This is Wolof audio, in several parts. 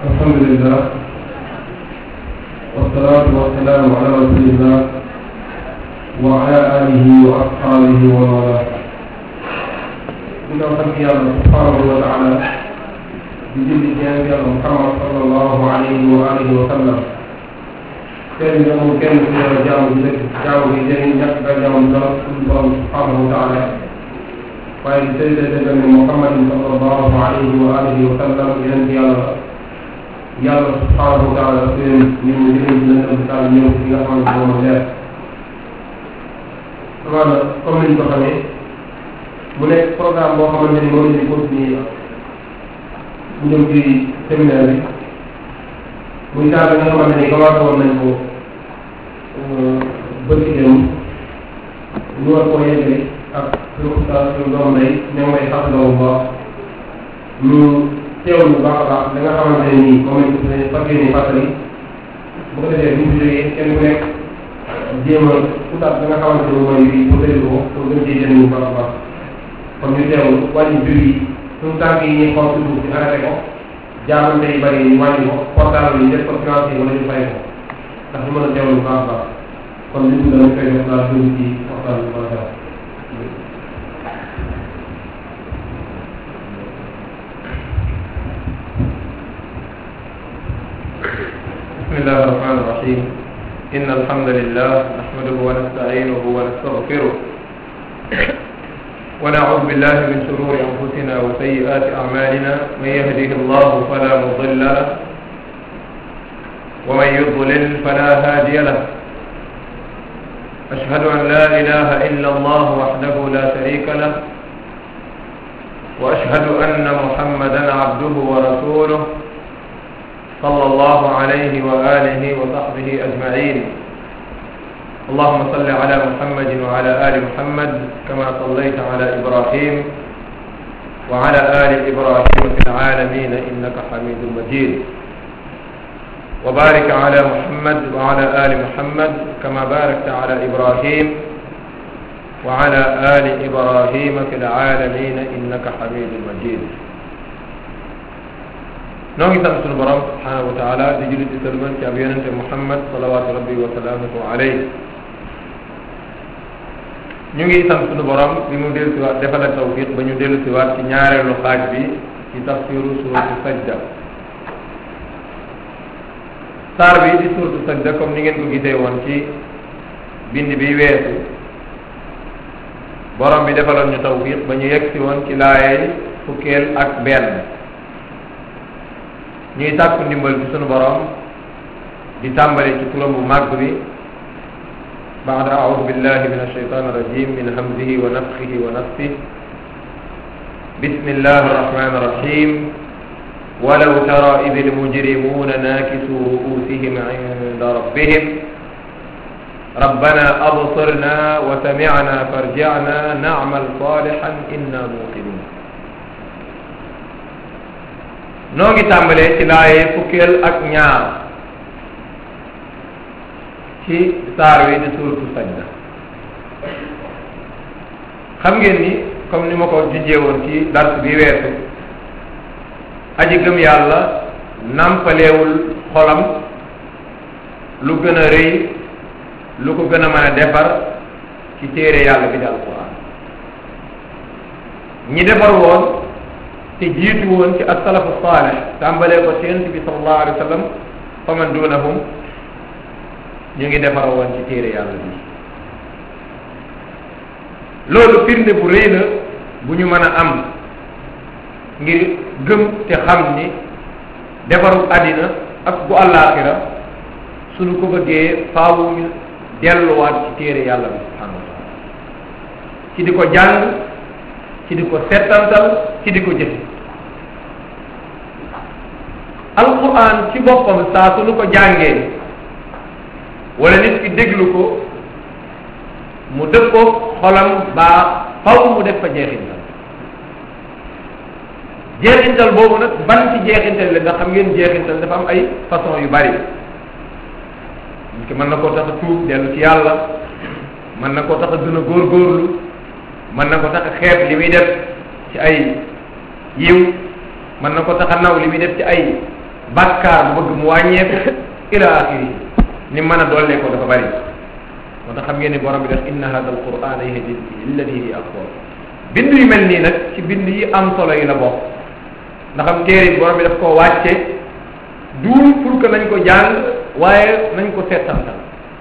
الحمد لله والصلاة والسلام على رسول الله وعلى آله وأصحابه ومن والاه ginnaaw sant yàlla subhanahu wa taala di julli ci yonent yàlla Muhammad sallallahu alayhi wa alihi wa sallam kenn ñu amul kenn ku yàlla jaamu bi dëkk jaamu bi jëriñ ñàkk ba jaamu dara suñu borom subhanahu wa taala waaye di tëdd tëdd ni Muhammadin sallallahu alayhi wa alihi wa sallam yonent yàlla yàlla subhanahu wa taala seen ñu mu jëriñ ci lëndëm taal ñëw ci nga xamante ne moom leer amaana comme niñ ko xamee mu nekk programme boo xamante ni moom lañu continuer mu jëm ci séminaire bi muy saa bi nga xamante ni commencé woon nañ ko bëgg dem ñu war koo yeggale ak suñu ustaas suñu doom day ne mooy xasaloo bu baax ñu teewlu bu baax a baax da nga xamante ne nii moom lañ ko fas yéene fàttali bu ko defee bu ñu jógee kenn ku nekk jéem a utaat da nga xamante ni mooy bi mu tëdd ko pour gën cee jëriñu bu baax a baax kon ñu teewlu wàññi jur yi suñu tànk yi ñuy xool suuf si arrêté ko jaamante yi bëri ñu wàññi ko portable yi def ko financé wala ñu fay ko ndax ñu mën a teewlu bu baax a baax kon li ñu danañ koy def laa dugg ci waxtaan bi macha allah بسم الله الرحمن الرحيم إن الحمد لله نحمده ونستعينه ونستغفره ونعوذ بالله من شرور أنفسنا وسيئات أعمالنا من يهده الله فلا مضل له ومن يضلل فلا هادي له أشهد أن لا إله إلا الله وحده لا شريك له وأشهد أن محمدا عبده ورسوله صلى الله عليه وآله وصحبه أجمعين اللهم صل على محمد وعلى آل محمد كما صليت على إبراهيم وعلى آل إبراهيم في العالمين إنك حميد مجيد وبارك على محمد وعلى آل محمد كما باركت على إبراهيم وعلى آل إبراهيم في العالمين إنك حميد مجيد noo ngi sant sunu borom subhanahu wa taala di julli di sëlmal ci ab yonente muhammad salawatu rabbi wa salaamuhu alayhi ñu ngi sant sunu borom bi mu dellu siwaat defal tawfiq ba ñu dellu siwaat ci ñaareelu xaaj bi ci tafsiru suratu sajda saar bi di suratu sajda comme ni ngeen ko gisee woon ci bind bi weesu borom bi defaloon ñu tawfiq ba ñu yegg si woon ci laayay fukkeel ak benn ñuy tàkku ndimbal ci sunu borom di tàmbali ci turam bu màgg bi baada aoudu billahi min alshaytan irrajim min hamzihi wa nafxihi wa nafsih bismillahi arrahmani irrahim ولو ترى إذ المجرمون ناكسوا رؤوسهم عند ربهم ربنا أبصرنا وسمعنا فارجعنا نعمل صالحا إنا موقنون noo ngi tàmbalee ci laaye fukkeel ak ñaar ci saar wi di suuratu sajda xam ngeen ni comme ni ma ko junjee woon ci dars bi weesu aji gëm yàlla nàmpaleewul xolam lu gën a rëy lu ko gën a mën a defar ci téere yàlla bi di alquran ñi defar woon te jiitu woon ci asalafu saalih tàmbalee ko ci yonent bi sallallahu alayhi wa sallam fa man dunahum ñu ngi defar woon ci téere yàlla bi loolu firnde bu rëy la bu ñu mën a am ngir gëm te xam ni defaru àddina ak bu àllaaxira suñu ko bëggee faawu ñu delluwaat ci téere yàlla bi subhanahu wa taala ci di ko jàng ci di ko settantal ci di ko jëfe alquran ci boppam saa su nu ko jàngee wala nit ki déglu ko mu dëppoo xolam baa faw mu def fa jeexintal jeexintal boobu nag ban ci jeexintal la nga xam ngeen jeexintal dafa am ay façon yu bari nit ki mën na koo tax a tuub dellu ci yàlla mën na koo tax a gën a góorgóorlu mën na ko tax a xeeb li muy def ci ay yiw mën na ko tax a naw li muy def ci ay bàkkaar bu bëgg mu wàññeeku ila axiri ni mën a dollee ko dafa bari moo tax xam ngeen ni borom bi def inna hada al quran yahdi lillati hi aqwam bind yu mel nii nag ci bind yi am solo yi la bokk ndax am téere bi borom bi daf koo wàcce duul pour que nañ ko jàng waaye nañ ko seetantal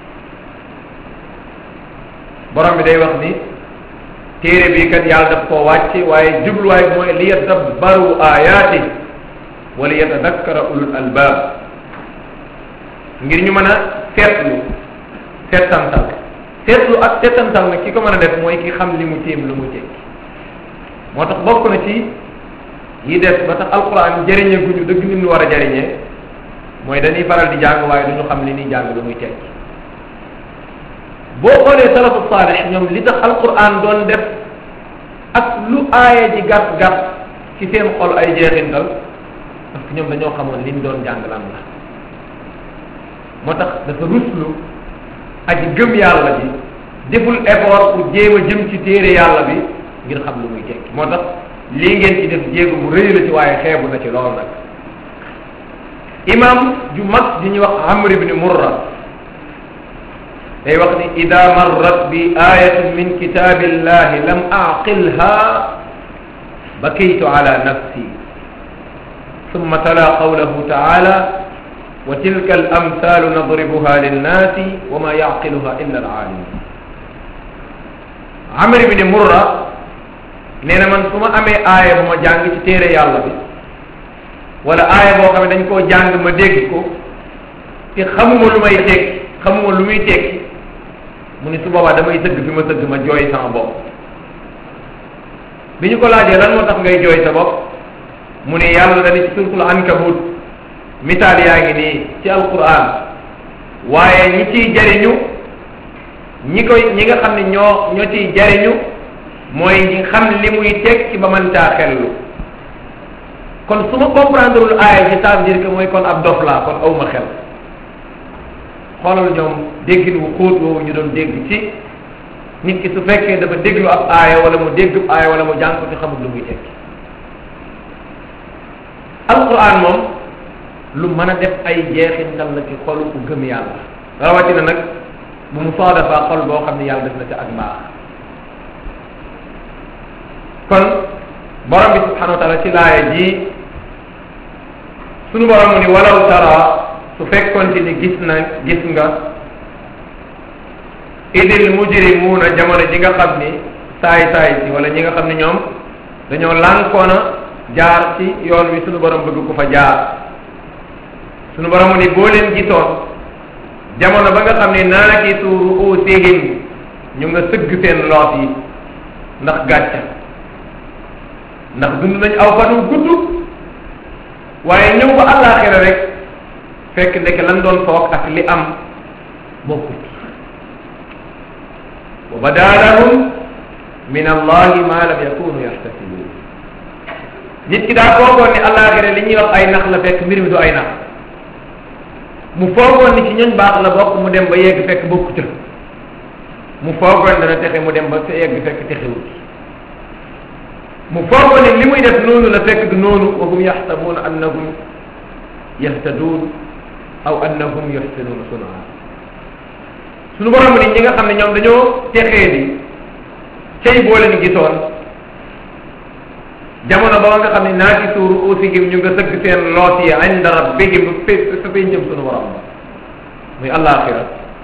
borom bi day wax ni téere bi kat yàlla daf koo wàcce waaye jubluwaay bi mooy li yadabbaru ayaati wa li yatadakkara ulul albab ngir ñu mën a seetlu seetantal seetlu ak seetantal nag ki ko mën a def mooy ki xam li mu téem lu mu tekki moo tax bokk na ci yi des ba tax alquran jëriñee gu ñu dëgg ni mu war a jëriñee mooy dañuy faral di jàng waaye du ñu xam li ñuy jàng lu muy tekki boo xoolee salafu saalix ñoom li tax alquran doon def ak lu aaya ji gàtt gàtt ci seen xol ay jeexintal parce que ñoom dañoo xamoon liñ doon jàng lan la moo tax dafa ruslu aji gëm yàlla ji deful effort pour jéem a jëm ci téere yàlla bi ngir xam lu muy tekki moo tax lii ngeen ci def jéego bu rëy la ci waaye xeebu na ci lool nag imam ju mag di ñuy wax amr ibni murra day wax ni ida marrat bi ayatun min kitabillahi lam aqilha bakaytu ala nafsi ثم تلا قوله تعالى وتلك الأمثال نضربها للناس وما يعقلها إلا العالمون عمرو بن مرة nee na man su ma amee aaya bu ma jàng ci téere yàlla bi wala aaya boo xam ne dañ koo jàng ma dégg ko te xamuma lu may tekki xamuma lu muy tekki mu ni su boobaa damay sëgg fi ma sëgg ma jooy sama bopp bi ñu ko laajee lan moo tax ngay jooy sa bopp mu ne yàlla dani ci suratul ankabut misaal yaa ngi nii ci alquran waaye ñi ciy jariñu ñi koy ñi nga xam ne ñoo ñoo ciy jariñu mooy ñi xam li muy teg ci ba mën caa xellu kon su ma comprendreul aaya ci ça veut dire que mooy kon ab dof laa kon awma xel xoolal ñoom déggin wu xóot woowu ñu doon dégg ci nit ki su fekkee dafa déglu ab aaya wala mu dégg ab aaya wala mu jàng ko ci xamul lu muy tekki alquran moom lu mën a def ay jeexintal la ci xolu ku gëm yàlla rawatina nag bu mu saadafa xol boo xam ne yàlla def na ca ak mbaax kon borom bi subhanahu wa taala ci laaya ji sunu borom mu ni walaw tara su fekkonte ni gis na gis nga idil mujrimuuna jamono ji nga xam ni saay saay si wala ñi nga xam ne ñoom dañoo lànkoona jaar ci yoon wi sunu borom bëgg ko fa jaar sunu borom mu ni boo leen gisoon jamono ba nga xam ne naakisu ruusihim ñu nga sëgg seen loos yi ndax gàcca ndax dund nañ aw fanu gudd waaye ñëw ba àllaaxira rek fekk ndeke lan doon foog ak li am bokkut wa badaa lahum min allahi ma lam yakunu yaxtasibun nit ki daa foogoon ni àllaaxira li ñuy wax ay nax la fekk mbir mi du ay nax mu foogoon ni ci ñoñ baax la bokk mu dem ba yegg fekk bokku ca mu foogoon dana texe mu dem ba sa yegg fekk texewut mu foogoon ni li muy def noonu la fekk du noonu wa hum yaxsabuuna annahum yahtaduun aw annahum yuxsinuuna sunaa suñu borom ni ñi nga xam ne ñoom dañoo texee di cay boo leen gisoon jamono ba nga xam ne naati suuru usihim ñu nga sëgg seen loot yi inda rabbihim fa fa fay njëm suñu borom ba muy àllaaxira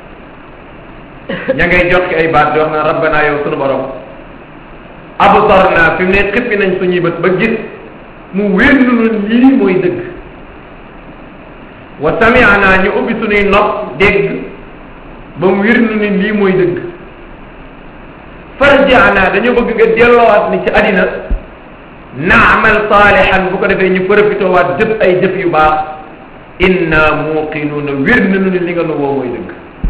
ña ngay jox ki ay baat di wax na rabbana yow suñu borom absarna fi mu ne xippi nañ suñuy bët ba gis mu wér nu lii mooy dëgg wa sami'na ñu ubbi suñuy nopp dégg ba mu wér nu ni lii mooy dëgg farji'na dañoo bëgg nga delloowaat ni ci àddina naamal saalihan bu ko defee ñu profité waat jëf ay jëf yu baax inna muuqinuuna wér na nu ni li nga nu woo mooy dëgg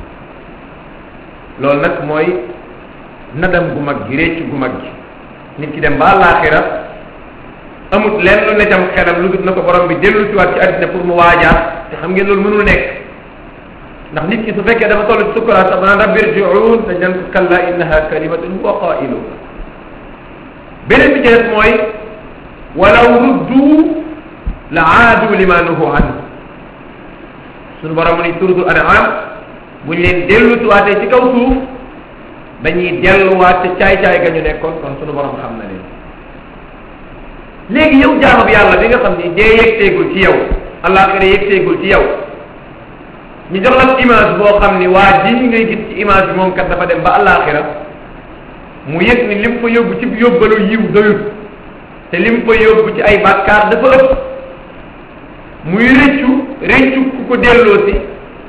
loolu nag mooy nadam gu mag gi récc gu mag gi nit ki dem ba àllaaxira amut lenn lu ne tam xelam lu dul na ko borom bi dellu si waat ci àddina pour mu waajaat te xam ngeen loolu mënul nekk ndax nit ki su fekkee dafa toll ci sukkuraat sax naan rabbi irji'uun dañ naan ko kalla innaha kalimatun huwa qaa'iluha beneen bi ci des mooy walaw ruddu la aadu lima nuhu anhu sunu borom mu ni suratul an'am buñ leen dellutuwaatee ci kaw suuf dañuy delluwaat ca caay-caay ga ñu nekkoon kon sunu borom xam na leen léegi yow jaamu bi yàlla bi nga xam ni dee yegteegul ci yow àllaaxira yegteegul ci yow ñu jox la image boo xam ni waa ji ngay gis ci image bi moom kat dafa dem ba àllaaxira mu yëg ni lim fa yóbbu ci yóbbalu yiw doyut te lim fa yóbbu ci ay bàkkaar dafa ëpp muy rëccu rëccu ku ko delloo si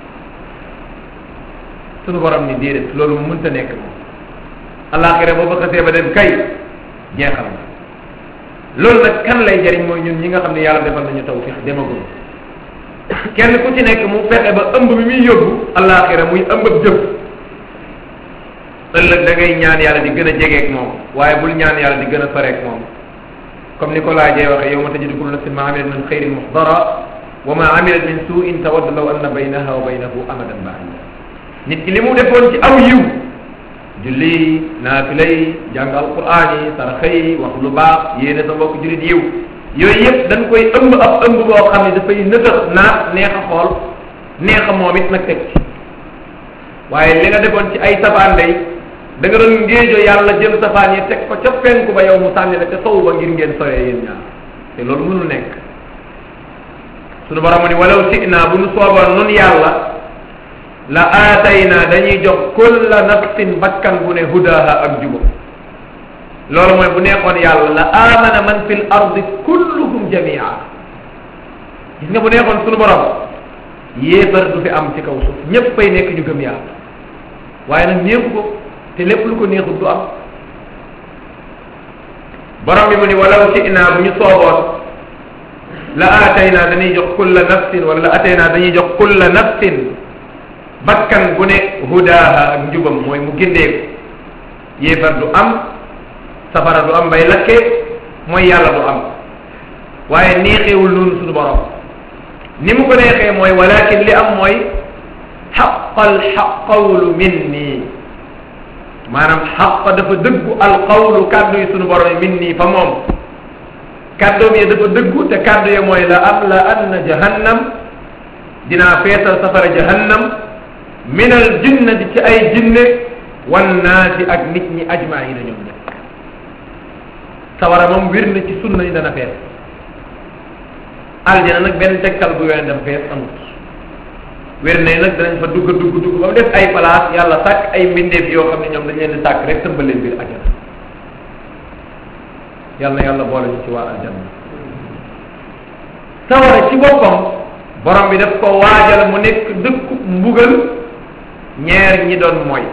sunu borom ni déedéet loolu mu mënta nekk moom àllaaxira boo fa xasee ba dem kay jeexal na loolu nag kan lay jariñ mooy ñun ñi nga xam ne yàlla defal nañu tawfiq demagul kenn ku ci nekk mu fexe ba ëmb bi muy yóbbu àllaaxira muy ëmb ab jëf ëllëg da ngay ñaan yàlla di gën a jegeek moom waaye bul ñaan yàlla di gën a fareek moom comme ni ko laajee waxee yow ma tajidu kullu nafsin ma amilat min xayrin muxdara wa ma amilat min suin tawaddu law anna baynaha wa baynahu amadan baida nit ki li mu defoon ci aw yiw julli naafila yi jàng alquran yi saraxa yi wax lu baax yéene sa mbokk julit yiw yooyu yëpp dañ koy ëmb ab ëmb boo xam ne dafay nëtëx naat neex a xool neex a moom it nag teg ci waaye li nga defoon ci ay safaan day da nga doon ngéejo yàlla jël safaan yi teg ko ca penku ba yow mu sànni la ca sow ba ngir ngeen soyee yéen ñaar te loolu mënul nekk sunu borom ni walaw si'na bu nu sooboon nun yàlla la aatayna dañuy jox kulla nafsin bakkan bu ne hudaha ak jubam loolu mooy bu neexoon yàlla la amana man fil ardi kulluhum jamia gis nga bu neexoon sunu borom yéefar du fi am ci kaw suuf ñépp fay nekk ñu gëm yàlla waaye nag neexu ko te lépp lu ko neexut du am borom bi mu ni walaw si'na bu ñu sooboon la aatayna dañuy jox kulla nafsin wala la aatayna dañuy jox kulla nafsin bakkan bu ne hudaha ak njubam mooy mu gindeeku yéefar du am safara du am bay lakke mooy yàlla du am waaye neexeewul noonu suñu borom ni mu ko neexee mooy walakin li am mooy xaqal xaqawlu minni maanaam xaq dafa dëggu alqawlu kàddu yi suñu borom yi minni fa moom kàddoom yi dafa dëggu te kàddu yi mooy la am la anna jahannam dinaa feesal safara jahannam min al jinnati ci ay jinne wan naasi ak nit ñi ajmaina ñoom ñëpp sawara moom wir na ci sunna ni dana fees aljana nag benn tegtal bu yone dem fees amut wér ne nag danañ fa dugg dugg dugg ba mu def ay place yàlla sàkk ay mbindeef yoo xam ne ñoom dañ leen di sàkk rek tëmbal leen biir ajana yàlla na yàlla boole ñu ci waa aljanna sawara ci boppam borom bi daf ko waajal mu nekk dëkku mbugal ñeer ñi doon mooy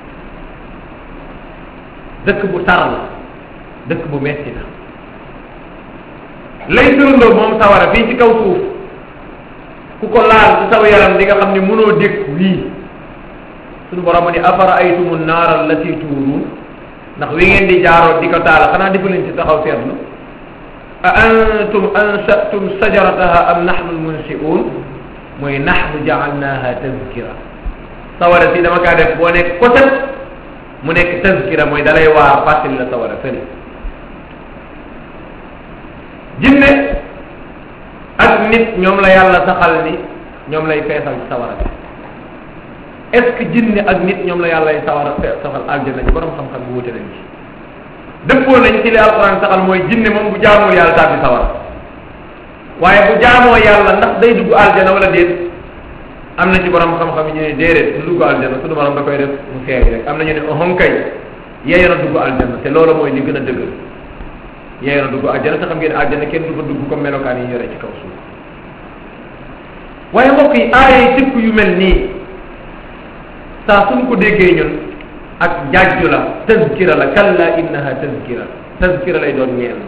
dëkk bu tar la dëkk bu metti la lay turandoo moom sawara fii ci kaw suuf ku ko laal ci saw yaram di nga xam ni mënoo dégg wii suñu borom ni afara aytumu naara allati tuuruun ndax wi ngeen di jaaroo di ko taala xanaa defu leen ci taxaw seetlu a antum ansatum sajarataha am nahnu almunsiun mooy nahnu jaalnaha tazkira sawara si dama kaa def boo nekk koset mu nekk tazkira mooy dalay waar fàttali la sawara fële jinne ak nit ñoom la yàlla saxal ni ñoom lay feesal ci sawara bi est ce que jinne ak nit ñoom la yàlla sawara saxal aljanna ci borom xam-xam bu wute nañ ci dëppoo nañ ci li alquran saxal mooy jinne moom bu jaamoo yàlla tàbbi sawara waaye bu jaamoo yàlla ndax day dugg aljana wala déet am na ci borom xam-xam yi ñu ne déedéet du dugg aljana suñu borom da koy def mu feeñ rek am na ñu ne ohon kay yeeyana dugg aljana te loolu mooy li gën a dëgër yeeyana dugg aljana te xam ngeen aljana kenn du fa dugg comme melokaan yi yore ci kaw suuf waaye mbokk yi aaya yi tëkk yu mel nii saa suñ ko déggee ñun ak jàjju la tazkira la kalla innaha tazkira tazkira lay doon ñeel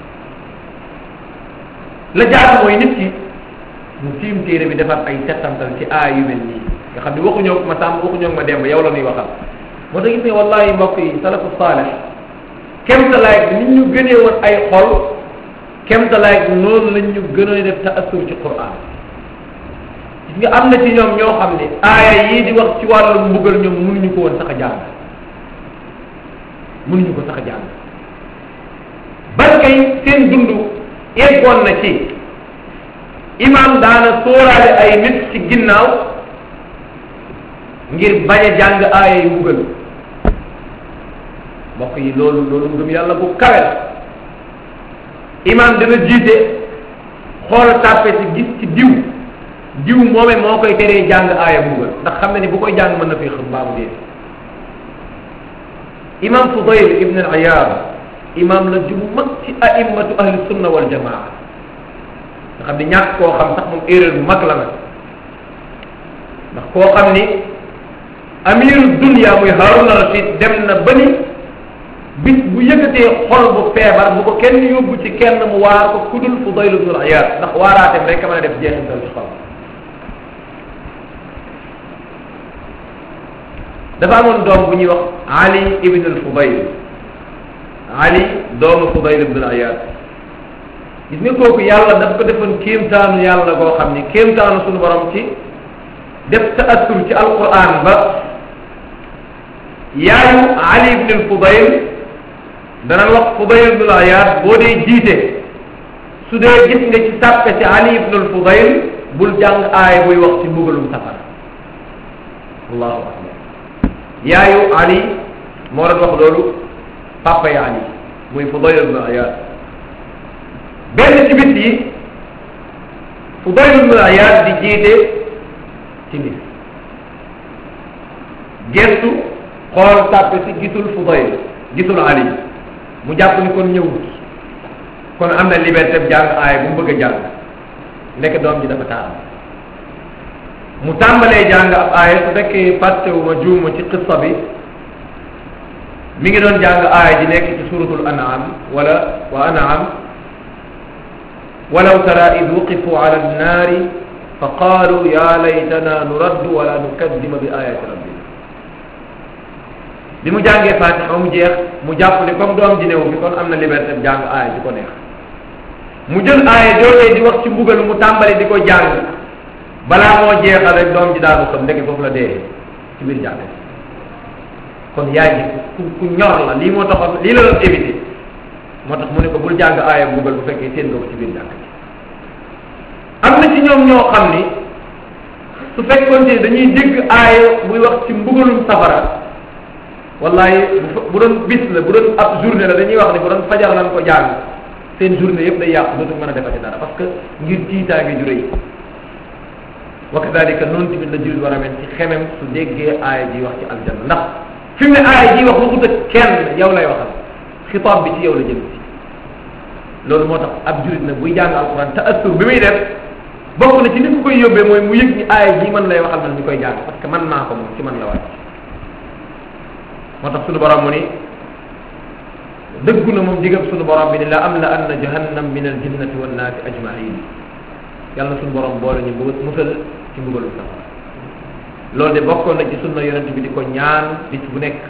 la jaar mooy nit ki mu tiim téere bi defar ay settantal ci aay yu mel nii nga xam ne waxuñoo ma sàmm waxuñoo ma demb yow la ñuy waxal moo tax gis ne wallahi mbokk yi salafu saalih kemtalaay nit ñu gënee woon ay xol kemtalaay noonu lañ ñu gënoon def taassur ci quran gis nga am na ci ñoom ñoo xam ne aaya yii di wax ci wàllu mbugal ñoom mënuñu ko woon sax a jàng mënuñu ko sax a jàng ban kay seen dund eggoon na ci imam daana sóoraale ay nit ci ginnaaw ngir bañ a jàng aaya yu mbugal mbokk yi loolu loolu ngëm yàlla bu kawe la imam dana jiite xool tàppe ci gis ci diw diw moome moo koy teree jàng aaya mbugal ndax xam ne ni bu koy jàng mën na fi xam baamu dee imam Fudayl ibn al Ayyaad imam la ju mag ci a'immatu ahli sunna wal jamaa nga xam ni ñàkk koo xam sax moom erreur bu mag la nag ndax koo xam ni amiru dunya muy Harun Rashid dem na ba ni bis bu yëkkatee xol bu feebar bu ko kenn yóbbu ci kenn mu waar ko kudul Fudayl ibn al Ayyaad ndax waaraateem rek a mën a def jeexintal ci xol dafa amoon doom bu ñuy wax Ali ibn al Fudayl Ali doomu Fudayl ibn al Ayyaad gis nga kooku yàlla daf ko defoon kéemtaanu yàlla koo xam ni kéemtaanu suñu borom ci def taasur ci alquran ba yaayu Ali ibn al Fudayl danañ wax Fudayl ibn al Ayyaad boo dee jiite su dee gis nga ci sàppe ci Ali ibn al Fudayl bul jàng aaya buy wax ci mbugalum safara allahu akbar yaayu Ali moo doon wax loolu papa yi Ali muy Fudayl ibn Ayyaad benn ci bis yi Fudayl ibn Ayyaad di jiite ci bis gestu xool tàppe si gisul Fudayl gisul Ali mu jàpp ni kon ñëwut kon am na liberté jàng aaya bu mu bëgg a jàng nekk doom ji dafa taal mu tàmbalee jàng ab aaya su fekkee fàttewuma juuma ci qissa bi mi ngi doon jàng aaya ji nekk ci suratul an'am wala wa an'am walaw tara id wuqifu ala annaari fa qaalu ya laytana nuraddu wala nukaddima bi ayati rabbina bi mu jàngee fatiha mu jeex mu jàpp ni comme doom ji néew bi kon am na liberté jàng aaya ji ko neex mu jël aaya joojee di wax ci mbugal mu tàmbali di ko jàng balaa moo jeexal rek doom ji daanu xam ndeke foofu la dee ci biir jàng kon yaay ji ku ku ñor la lii moo taxoon lii la doon éviter moo tax mu ne ko bul jàng aaya mbugal bu fekkee seen nga ko ci biir jàng ji am na ci ñoom ñoo xam ni su fekkoon te dañuy dégg aaya buy wax ci mbugalum safara wallahi bu doon bis la bu doon ab journée la dañuy wax ni bu doon fajar lañ ko jàng seen journée yëpp day yàqu dootuñ mën a defati dara parce que ngir tiitaange ju rëy wa kadalika noonu tamit la jullit war a mel ci xemem su déggee aaya ji wax ci aljanna ndax fi mu ne aaya ji wax waxut ak kenn yow lay waxal xitaab bi ci yow la jëm ci loolu moo tax ab jullit nag buy jàng alquran te assur bi muy def bokk na ci ni ko koy yóbbee mooy mu yëg ni aaya ji man lay waxal man mi koy jàng parce que man maa ko moom ci man la wàcc moo tax sunu borom mu ni dëggu na moom digab sunu borom bi ni la am la anna jahannam min al jinnati wan naasi ajmain yàlla sunu borom boole ñu mbugal musal ci mbugalu safara loolu de bokkoon na ci sunna yonent bi di ko ñaan bis bu nekk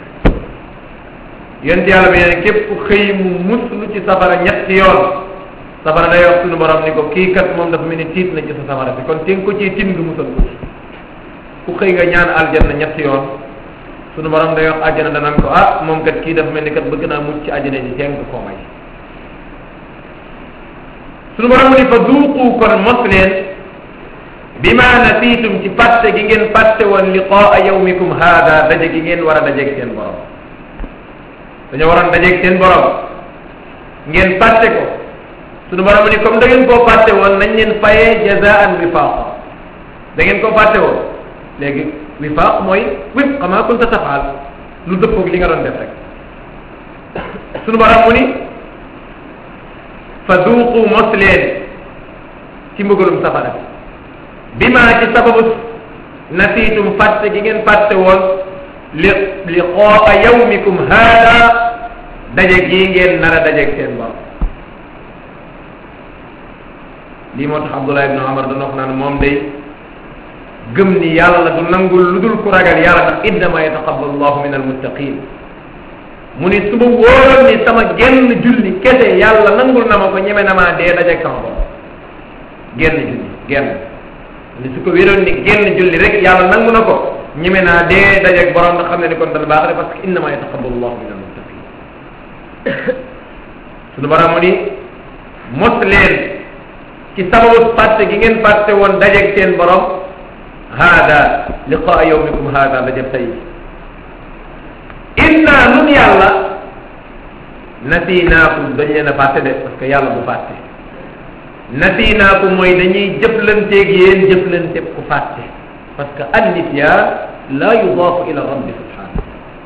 yonent yàlla bi nee képp ku xëy mu muslu ci safara ñetti yoon safara day wax sunu borom ni ko kii kat moom dafa mel ni tiit na ci sa safara bi kon te nga ko ciy tin du musal ko ku xëy nga ñaan aljanna ñetti yoon sunu borom day wax àjjana danaan ko ah moom kat kii dafa mel ni kat bëgg naa mucc ci àjjana ji teng koo may sunu borom mu ni fa duuqu kon mos leen bi ma nasiitum ci fàtte gi ngeen fàtte woon liqaa yawmikum haada daje gi ngeen war a dajeeg seen borom dañoo waroon dajeeg seen borom ngeen fàtte ko sunu borom mu ni comme da ngeen koo fàtte woon nañ leen fayee jazaan wifaaqa da ngeen koo fàtte woon léegi wifaaq mooy wif xamaa kunta tafaal lu dëppoog li nga doon def rek sunu borom mu ni fa duuqu mos leen ci mbugalum safara bi maa ci sababu nasiitum fàtte gi ngeen fàtte woon li li xooa yawmikum haada daje gii ngeen nar a dajeeg seen borom lii moo tax Abdullah ibn Umar doon wax naan moom day gëm ni yàlla du nangul lu dul ku ragal yàlla ndax innama yataqabbalu llahu min almuttaqin mu ni su ma wóoroon ni sama genn julli kese yàlla nangul na ma ko ñeme na maa dee dajeeg sama borom genn julli genn ni su ko wéroon ni genn julli rek yàlla nangu na ko ñeme naa dee dajeeg borom ndax xam ne ni kon dana baax de parce que innama yataqabbalu llahu min almuttaqin sunu borom mu ni mos leen ci sababu fàtte gi ngeen fàtte woon dajeeg seen borom hada liqaa yawmikum hada dajab tey inna nun yàlla nasinaakum dañ leen a fàtte de parce que yàlla bu fàtte nasinaakum mooy dañuy jëflanteeg yéen jëflante ku fàtte parce que annisyan la yudaafu ila rabbi subhanahu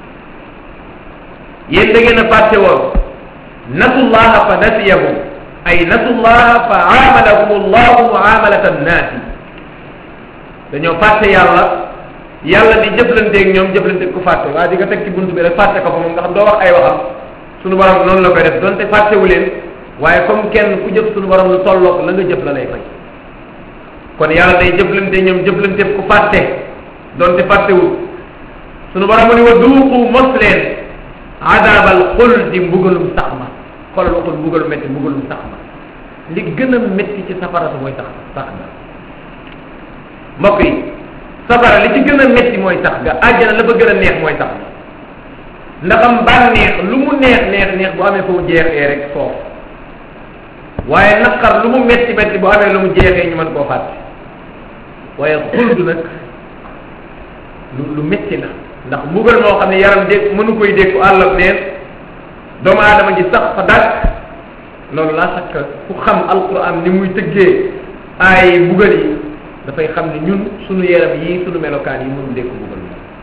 yéen da ngeen a fàtte woon nasullaha fa nasiyahum ay nasullaha fa aamalahum allahu muamalata annaasi dañoo fàtte yàlla yàlla di jëflanteeg ñoom jëflanteeg ku fàtte waa di nga teg ci buntu bi rek fàtte ko fa moom nga xam doo wax ay waxam sunu borom noonu la koy def donte fàttewu leen waaye comme kenn ku jëf sunu borom lu tolloog la nga jëf la lay fay kon yàlla day jëflante ñoom jëflanteeg ku fàtte donte fàttewul sunu borom mu ni wa duuqu mos leen adabal xuldi mbugalum sax ma xoolal waxul mbugalu métti mbugalum sax ma li gën a métti ci safara sa mooy sax sax nga mbokk yi safara li ci gën a métti mooy sax ga àjjana la fa gën a neex mooy sax ga ndaxam bànneex lu mu neex neex neex bu amee fu mu jeexee rek foofu waaye naqar lu mu métti métti bu amee lu mu jeexee ñu mën koo fàtte waaye xuldu nag lu lu métti la ndax mbugal moo xam ne yaram dégg mënu koy dégg àll ak neen doomu aadama ji sax fa dàkk loolu laa sakk ku xam alquran ni muy tëggee ay mbugal yi dafay xam ne ñun sunu yaram yi sunu melokaan yi mënul dégg mbugal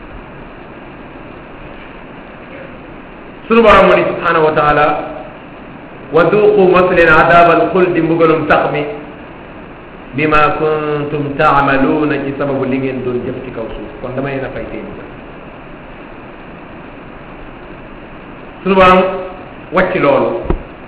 sunu borom mu ni subhanahu wa taala wa duqu mos leen adabal xuldi mbugalum sax mi bima kuntum taamaluuna ci sababu li ngeen doon jëf ci kaw suuf kon dama leen a fay tey mbugal sunu borom wàcc loolu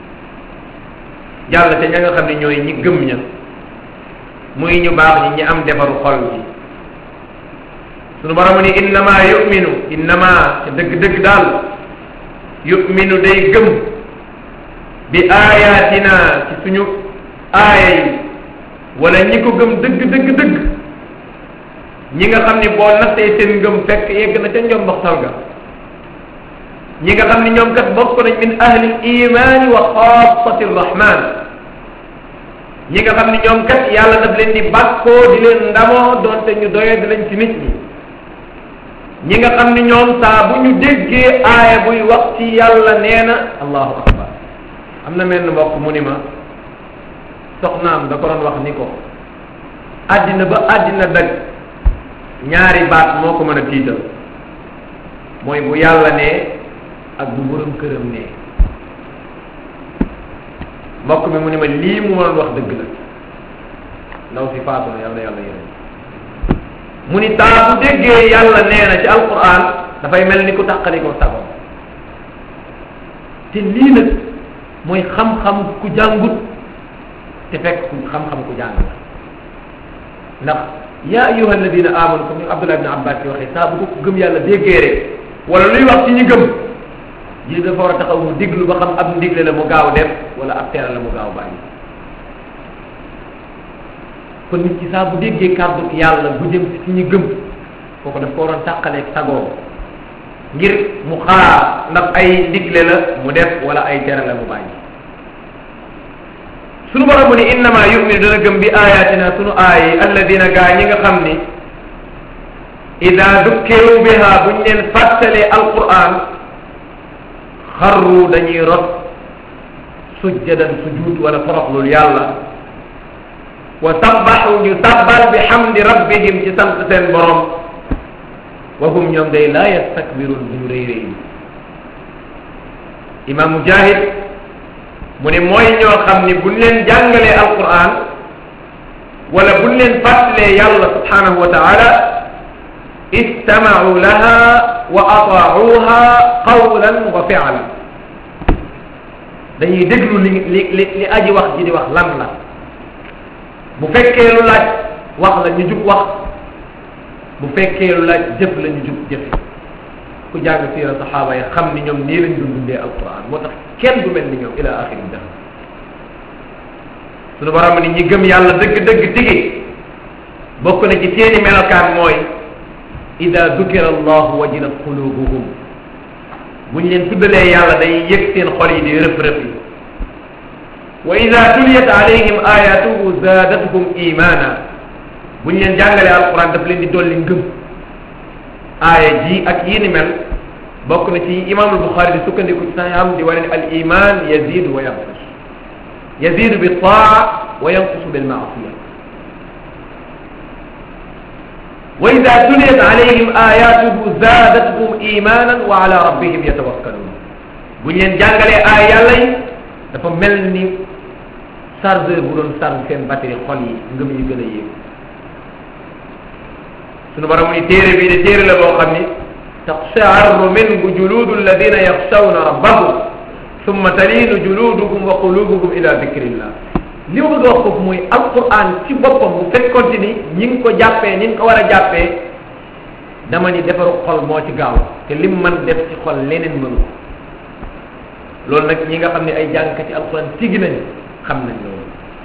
jàll te ña nga xam ne ñooy ñi gëm ña muy ñu baax ñi ñi am defaru xol bi sunu borom ni innama yuminu innama te dëgg-dëgg daal yuminu day gëm bi ayatina ci suñu aaya yi wala ñi ko gëm dëgg dëgg dëgg ñi nga xam ni boo nattee seen ngëm fekk yegg na ca njomboxtal ga ñi nga xam ni ñoom kat bokk nañ min ahli imani wa xaasati rahman ñi nga xam ni ñoom kat yàlla daf leen di bàkkoo di leen ndamoo doonte ñu doyee di lañ ci nit ñi ñi nga xam ni ñoom saa bu ñu déggee aaya buy wax ci yàlla nee na allahu akbar am na mel mbokk mu ni ma soxnaam da ko doon wax ni ko àddina ba àddina daj ñaari baat moo ko mën a tiital mooy bu yàlla nee ak bu borom këram nee mbokk mi mu ni ma lii mu mënoon wax dëgg la ndaw si faatu na yàlla yàlla yéen mu ni saa bu déggee yàlla nee na ci alquran dafay mel ni ku tàqali ko sagoom te lii nag mooy xam-xam ku jàngut te fekk ku xam-xam ku jàng la ndax yaa ayuha alladina amanu comme ni Abdullah ibn Abbas yi waxee saa bu ko gëm yàlla déggee rek wala luy wax ci ñi gëm ji dafa war a taxaw mu diglu ba xam ab ndigle la mu gaaw def wala ab tere la mu gaaw bàyyi kon nit ci saa bu déggee kàddu yàlla bu jëm ci ñi gëm kooku daf ko waroon tàqaleeg sagoo ngir mu xaar ndax ay ndigle la mu def wala ay tere la mu bàyyi sunu borom mu ni innama yuminu dana gëm bi ayatina sunu aaya yi alladina gaa ñi nga xam ni ida dukkiru biha buñ leen fàttalee alquran xarru dañuy rot sujjadan sujud wala toroxlul yàlla wa sabbaxu ñu sabbal bi xamdi rabbihim ci sant seen borom wa hum ñoom day laa yastakbirun bu ñu rëy rëy imam mujahid mu ne mooy ñoo xam ni buñ leen jàngalee alquran wala buñ leen fàttalee yàlla subhanahu wa taala istamau laha wa ataacuha qawlan wa fi'lan dañuy déglu li li li li aji wax ji di wax lan la bu fekkee lu laaj wax la ñu jub wax bu fekkee lu laaj jëf la ñu jub jëf ku jàng siira saxaaba yi xam ni ñoom nii lañ doon dundee alquran moo tax kenn du mel ni ñoom ila axiri def suñu borom ni ñi gëm yàlla dëgg-dëgg tigi bokk na ci seeni melokaan mooy ida dukira allahu wajilat qulubuhum buñ leen tuddalee yàlla day yëg seen xol yi di rëf rëf yi wa ida tuliyat alayhim ayatuhu zadatuhum imana bu ñu leen jàngalee alquran daf leen di dolli ngëm aaya ji ak yii ni mel bokk na ci imam albuxaari di sukkandiku ci saxiixam di wane ne al iman yazidu wa yanqus yazidu bi taa wa yanqusu bil maasiya wa ida tuliyat alayhim ayatuhu zadatuhum imanan wa ala rabbihim yatawakkalun bu ñu leen jàngalee aaya yàlla yi dafa mel ni chargeur bu doon charge seen batterie xol yi ngëm yi gën a yéeg sunu borom ni téere bii de téere la boo xam ni taqsha'arru minhu juludu alladina yaxshawna rabbahum summa talinu juluduhum wa qulubuhum ila dikrillah li ma bëgg a wax foofu mooy alquran ci boppam bu fekkonte ni ñi ngi ko jàppee ni nga ko war a jàppee dama ni defaru xol moo ci gaaw te lim man def ci xol leneen mënu ko loolu nag ñi nga xam ne ay jàngkati alquran tigi nañ xam nañ loolu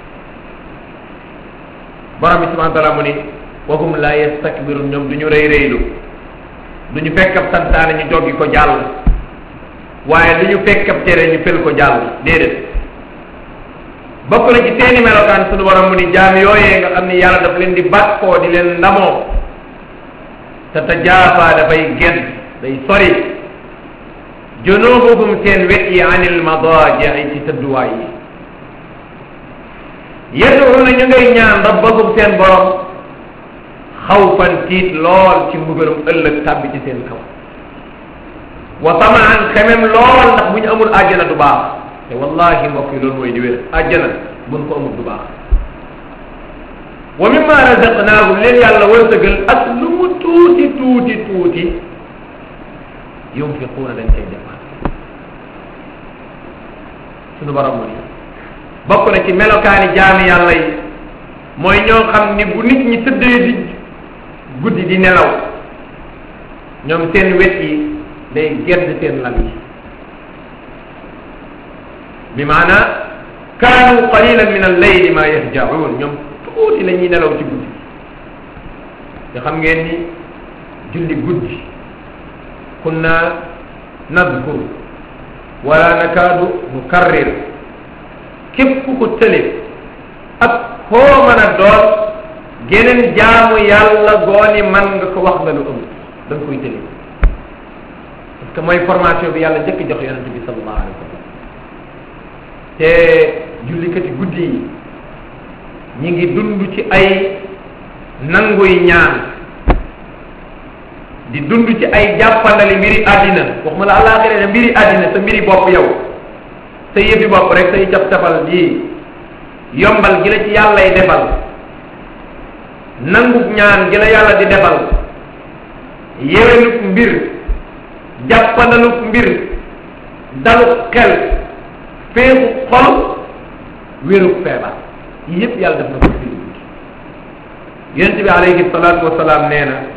borom bi subhanahu wa taala mu ni wahum la yastakbirun ñoom du ñu rëy rëylu du ñu fekk ab santaane ñu joggi ko jàll waaye lu ñu fekk ab tere ñu fel ko jàll déedéet bokk na ci seeni melokaan sunu borom mu ni jaam yooyee nga xam ni yàlla daf leen di bàkkoo di leen ndamoo te tajaafa dafay gedd day sori junubuhum seen wet yi anil madaaji ci tëdduwaay yi yad'uuna ñu ngay ñaan rabbahum seen borom xawfan tiit lool ci mbugalum ëllëg tàbbi ci seen kaw wa tamaan xemem lool ndax bu ñu amul àjjana du baax te wallahi mbokk yi loolu mooy di wér àjjana buñ ko amul du baax wa mimma razaqnaahum leen yàlla wërsëgal ak lu mu tuuti tuuti tuuti yunfiquuna dañ cay dépense sunu borom mooy bokk na ci melokaani jaami yàlla yi mooy ñoo xam ni bu nit ñi tëddee di guddi di nelaw ñoom seen wet yi day gedd seen lal yi bi maana kaanu qalilan min al-layli ma yahjaun ñoom tuuti la ñuy nelaw ci guddi te xam ngeen ni julli guddi kunna nadkur wala nakaadu nukarrir képp ku ko tële ak koo mën a doon geneen jaamu yàlla gooni man nga ko wax nga lu ëmb da nga koy tële parce que mooy formation bi yàlla njëkk jox yonente bi sallallahu alayhi wa sallam te jullikati guddi yi ñi ngi dund ci ay nanguy ñaan di dund ci ay jàppandali mbiri àddina waxuma la àllaaxira ne mbiri àddina sa mbiri bopp yow sa yëfi bopp rek say cap tapal ji yombal gi la ci yàllay defal nangub ñaan gi la yàlla di defal yéwénuk mbir jàppandaluk mbir daluk xel féexu xol wéruk feebar yi yëpp yàlla def na ko ci guddi yonente bi alayhi salaatu wasalaam nee na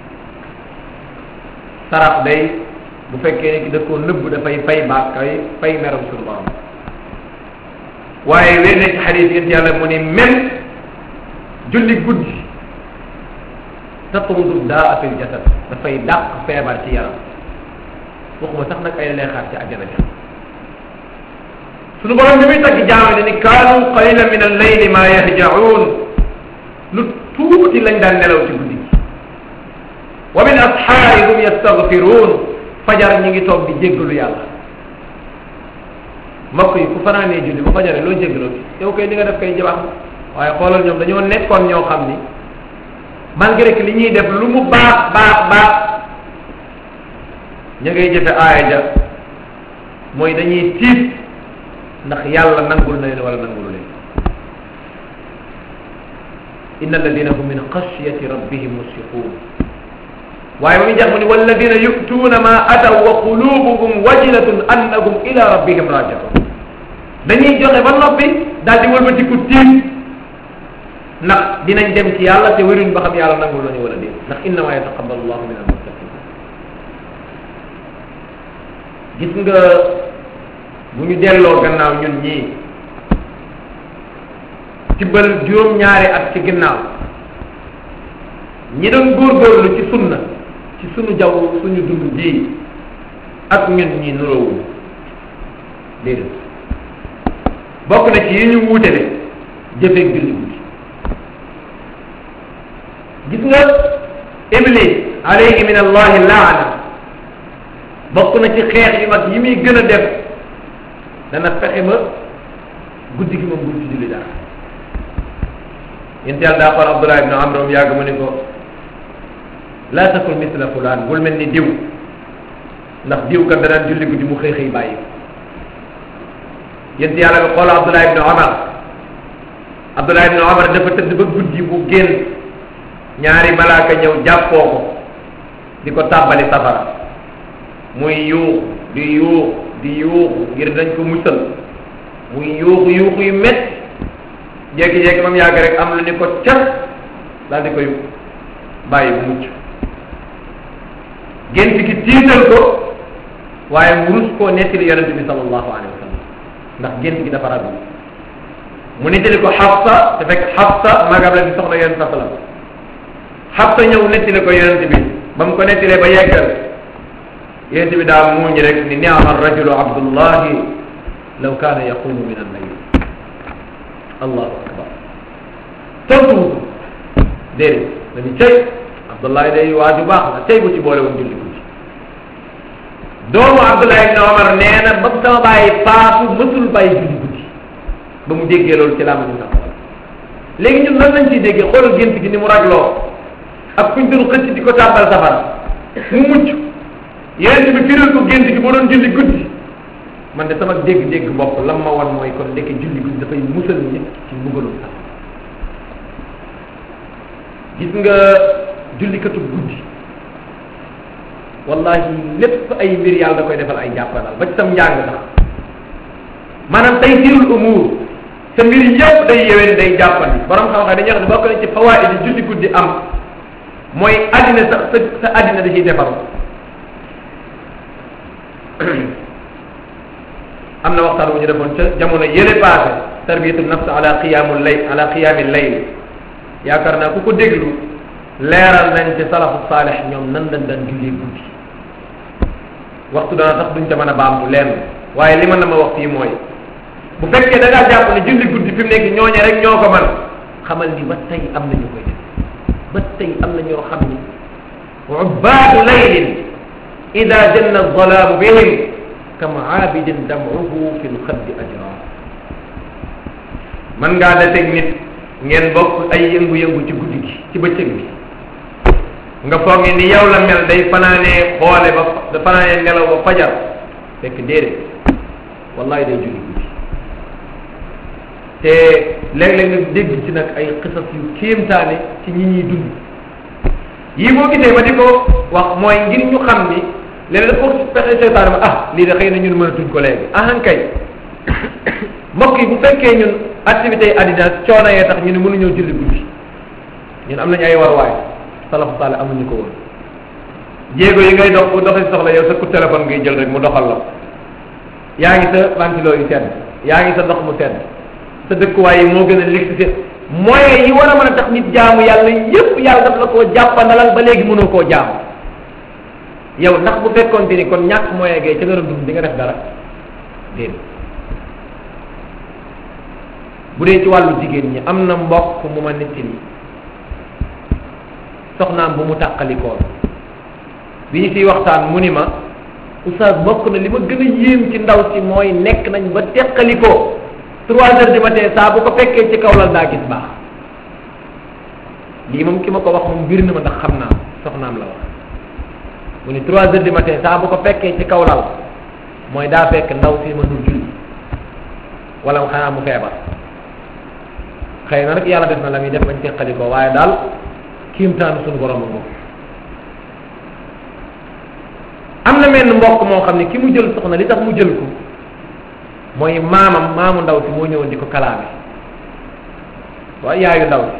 sarax day bu fekkee ne ki da koo nëbb dafay fay baat kay fay meram suñu borom waaye wér na ci xadis yént yàlla mu ni même julli guddi tatumdu daa fil jasad dafay dàq feebar ci yaram waxuma sax nag ay lay xaar ci àjjana ja suñu borom bi muy tagg jaam ne ni kaanu qalila min al-layli ma yahjaun lu tuuti lañ daan nelaw ci guddi gi wa min asxaari hum yastaghfiruun fajar ñi ngi toog di jéggalu yàlla mbokk yi ku fanaanee julli ba fajaree loo jéggaloo yow kay li nga def kay jabax waaye xoolal ñoom dañoo nekkoon ñoo xam ni malgré que li ñuy def lu mu baax baax baax ña ngay jëfe aaya ja mooy dañuy tiit ndax yàlla nangul na leen wala nangulu leen inna alladina hum min xashyati rabbihim musfiqun waaye ba muy jax mu ni walladina yu'tuuna ma ataw wa qulubuhum wajilatun annahum ila rabbihim rajiun dañuy joxe ba noppi daal di wëlbatiku tiit ndax dinañ dem ci yàlla te wéruñ ba xam yàlla nangul lañu wala déet ndax innama yataqabbalu llahu min almuttaqin gis nga bu ñu delloo gannaaw ñun ñii tibbal juróom-ñaari at ci ginnaaw ñi doon góorgóorlu ci sunna ci sunu jaww suñu dund bii ak ñun ñi nuroowuñ déedéet bokk na ci yi ñu wuutale jëfeeg julli guddi gis nga iblis alayhi min allahi laana bokk na ci xeex yu mag yi muy gën a def dana fexe ba guddi gi moom buñ ci julli dara yénti yàlla daa xool abdullah ibne amr moom yàgg mu ni ko laa takun misla fulaan bul mel ni diw ndax diw kat danaan julli guddi mu xëy xëy bàyyi ko yénti yàlla bi xool abdullah ibne omar abdullah ibne omar dafa tëdd ba guddi bu génn ñaari malaaka ñëw jàppoo ko di ko tàbbali safara muy yuux di yuux di yuuxu ngir dañ ko musal muy yuuxu yuuxu yu métti jékki-jékki ba mu yàgg rek am lu ni ko cat daal di koy bàyyi bu mucc gént gi tiital ko waaye mu rus koo nettali yonente bi sallallahu alayhi wa sallam ndax gént gi dafa ragal mu nettali ko Xafsa te fekk Xafsa magam la di soxna yonente sa sallam Xafsa ñëw nettali ko yonente bi ba mu ko nettalee ba yeggal yonente bi daa muuñ rek ni niama rajulu abdullahi law kaana yaqumu min al-layl allahu akbar tontu déedéet dañu cay abdullahi day waaju baax la tey bu ci boole woon julli guddi doomu abdullahi ibne omar nee na ba sama bàyyi faatu mësul bàyyi julli guddi ba mu déggee loolu ci laa ma ñu sax léegi ñun lan lañ ciy déggee xoolal gént gi ni mu ragloo ak kuñ doon xëcc di ko tàbbal safara mu mucc yonent bi firil ko gént gi boo doon julli guddi man de sama dégg-dégg bopp lam ma wan mooy kon ndekki julli guddi dafay musal nit ci mbugalum sax gis nga jullikatu guddi wallahi lépp ay mbir yàlla da koy defal ay jàppandal ba ci sam njàng sax maanaam tey sirul umur sa mbir yëpp day yeween day jàppandi borom xam-xam dañuy wax ne bokk na ci fawaid yi julli guddi am mooy addina sax sa sa addina da ciy defaru am na waxtaan bu ñu defoon ca jamono yële passé tarbiyatu nafs ala qiyamul layl ala qiyamil layl yaakaar naa ku ko déglu leeral nañ ci salafu saalih ñoom nan lañ daan jullee guddi waxtu dana tax duñ ca mën a baamtu leen waaye li ma na ma wax fii mooy bu fekkee da ngaa jàpp ne julli guddi fi mu nekk ñooñe rek ñoo ko man xamal ni ba tey am na ñu koy def ba tey am na ñoo xam ni ubbaadu laylin ida janna alzalaamu bihim kama aabidin dam'uhu fi lxaddi ajra man ngaa dateeg nit ngeen bokk ay yëngu-yëngu ci guddi gi ci bëccëg bi nga foog ni yow la mel day fanaanee xoole ba da fanaanee nelaw ba fajar fekk déedéet wallahi day julli guddi te léeg-léeg nga dégg ci nag ay xisas yu kéemtaane ci ñi ñuy dund yii boo gisee ma di ko wax mooy ngir ñu xam ni léeg-léeg dafa fexe seytaane ma ah lii de xëy na ñun mënatuñ ko léegi ahan kay mbokk yi bu fekkee ñun activités yi àddina coono yee tax ñu ne mënuñoo julli guddi ñun am nañu ay warwaay salafu saale amuñu ko woon jéego yi ngay dox bu doxee soxla yow sa coup téléphone ngay jël rek mu doxal la yaa ngi sa ventilo yu sedd yaa ngi sa ndox mu sedd sa dëkkuwaay yi moo gën a l'électricité moyens yi war a mën a tax nit jaamu yàlla yépp yàlla daf la koo jàppandalal ba léegi mënoo koo jaamu yow ndax bu fekkoonte ni kon ñàkk moyen gay ca nga doon dund di nga def dara déedéet bu dee ci wàllu jigéen ñi am na mbokk mu ma netti ni soxnaam bu mu tàqalikoon bi ñu fiy waxtaan mu ni ma oustaz bokk na li ma gën a yéem ci ndaw si mooy nekk nañ ba teqalikoo trois heures du matin saa bu ko fekkee ci kaw lal daa gis baax lii moom ki ma ko wax moom mbir na ma ndax xam naa soxnaam la wax mu ni trois heures du matin saa bu ko fekkee ci kaw lal mooy daa fekk ndaw si mënul julli wala xanaa mu feebar xëy na rek yàlla def na la muy def bañ teqalikoo waaye daal kiimtaanu suñu borom a am na menn mbokk moo xam ne ki mu jël soxna li tax mu jël ko mooy maamam maamu ndaw si moo ñëwoon di ko kalaame waaye yaayu ndaw si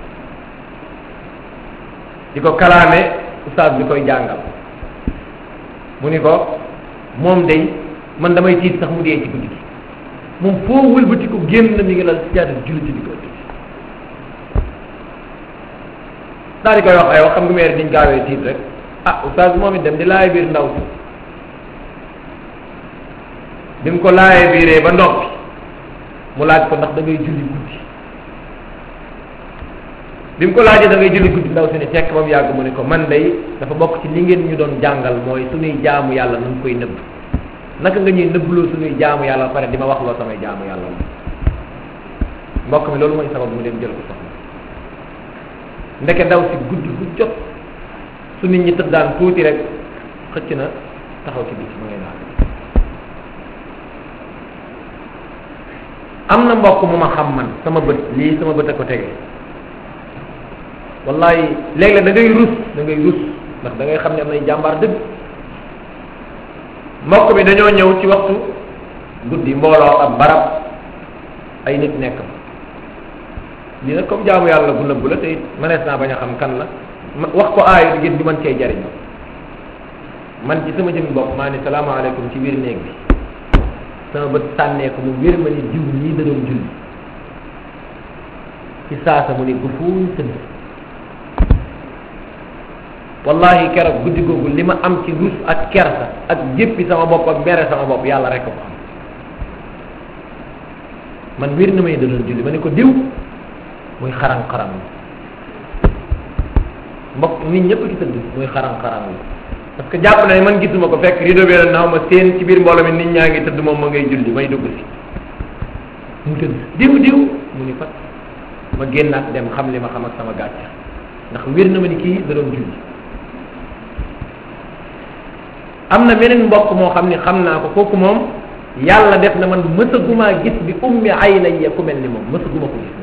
di ko kalaame oustaz bi koy jàngal mu ni ko moom day man damay tiit sax mu dee ci guddi gi moom foo wëlbati ko génn na mi ngi lal si jaada julli ci digg ëtt daal di koy wax ay wax xam nga meer diñ gaawee tiit rek ah oustaz moom it dem di laay biir ndaw si bi mu ko laayee biiree ba noppi mu laaj ko ndax da ngay julli guddi bi mu ko laajee da ngay julli guddi ndaw si ne tekk ba mu yàgg mu ne ko man day dafa bokk ci li ngeen ñu doon jàngal mooy suñuy jaamu yàlla nu koy nëbb naka nga ñuy nëbbloo suñuy jaamu yàlla ba pare di ma wax loo samay jaamu yàlla la mbokk mi loolu mooy sabab mu dem jël ko soxna ndeke ndaw si guddi gu jot su nit ñi tëddaan tuuti rek xëcc na taxaw ci biir ma ngay naan am na mbokk mu ma xam man sama bët lii sama bët a ko tege wallahi léeg-léeg da ngay rus da ngay rus ndax da ngay xam ne am nay jàmbaar dëgg mbokk mi dañoo ñëw ci waxtu guddi mbooloo ak barab ay nit nekk lii nag comme jaamu yàlla bu nëbbu la te it mënees naa bañ a xam kan la wax ko aayu ngir di mën cee jariñoo man ci sama jëmmi bopp maa ne salaamaaleykum ci biir néeg bi sama bët sànnee ko mu wér ma ni diw ñii da doon julli ci saasa mu ni gufuuñ tëdd wallahi keroog guddi googu li ma am ci rus ak kersa ak jéppi sama bopp ak mere sama bopp yàlla rek ko am man wér na may da doon julli ma ne ko diw muy xaran xaran mbokk nit ñëpp ci tëdd muy xaran xaran parce que jàpp na ne man gisuma ko fekk rideau bi la naaw ma seen ci biir mbooloo mi nit ñaa ngi tëdd moom ma ngay julli may dugg si mu tëdd diw diw mu ni fat ma génnaat dem xam li ma xam ak sama gàcce ndax wér na ma ni kii da doon julli am na beneen mbokk moo xam ni xam naa ko kooku moom yàlla def na man mësagumaa gis bi ummi aynaya ku mel ni moom mësaguma ko gis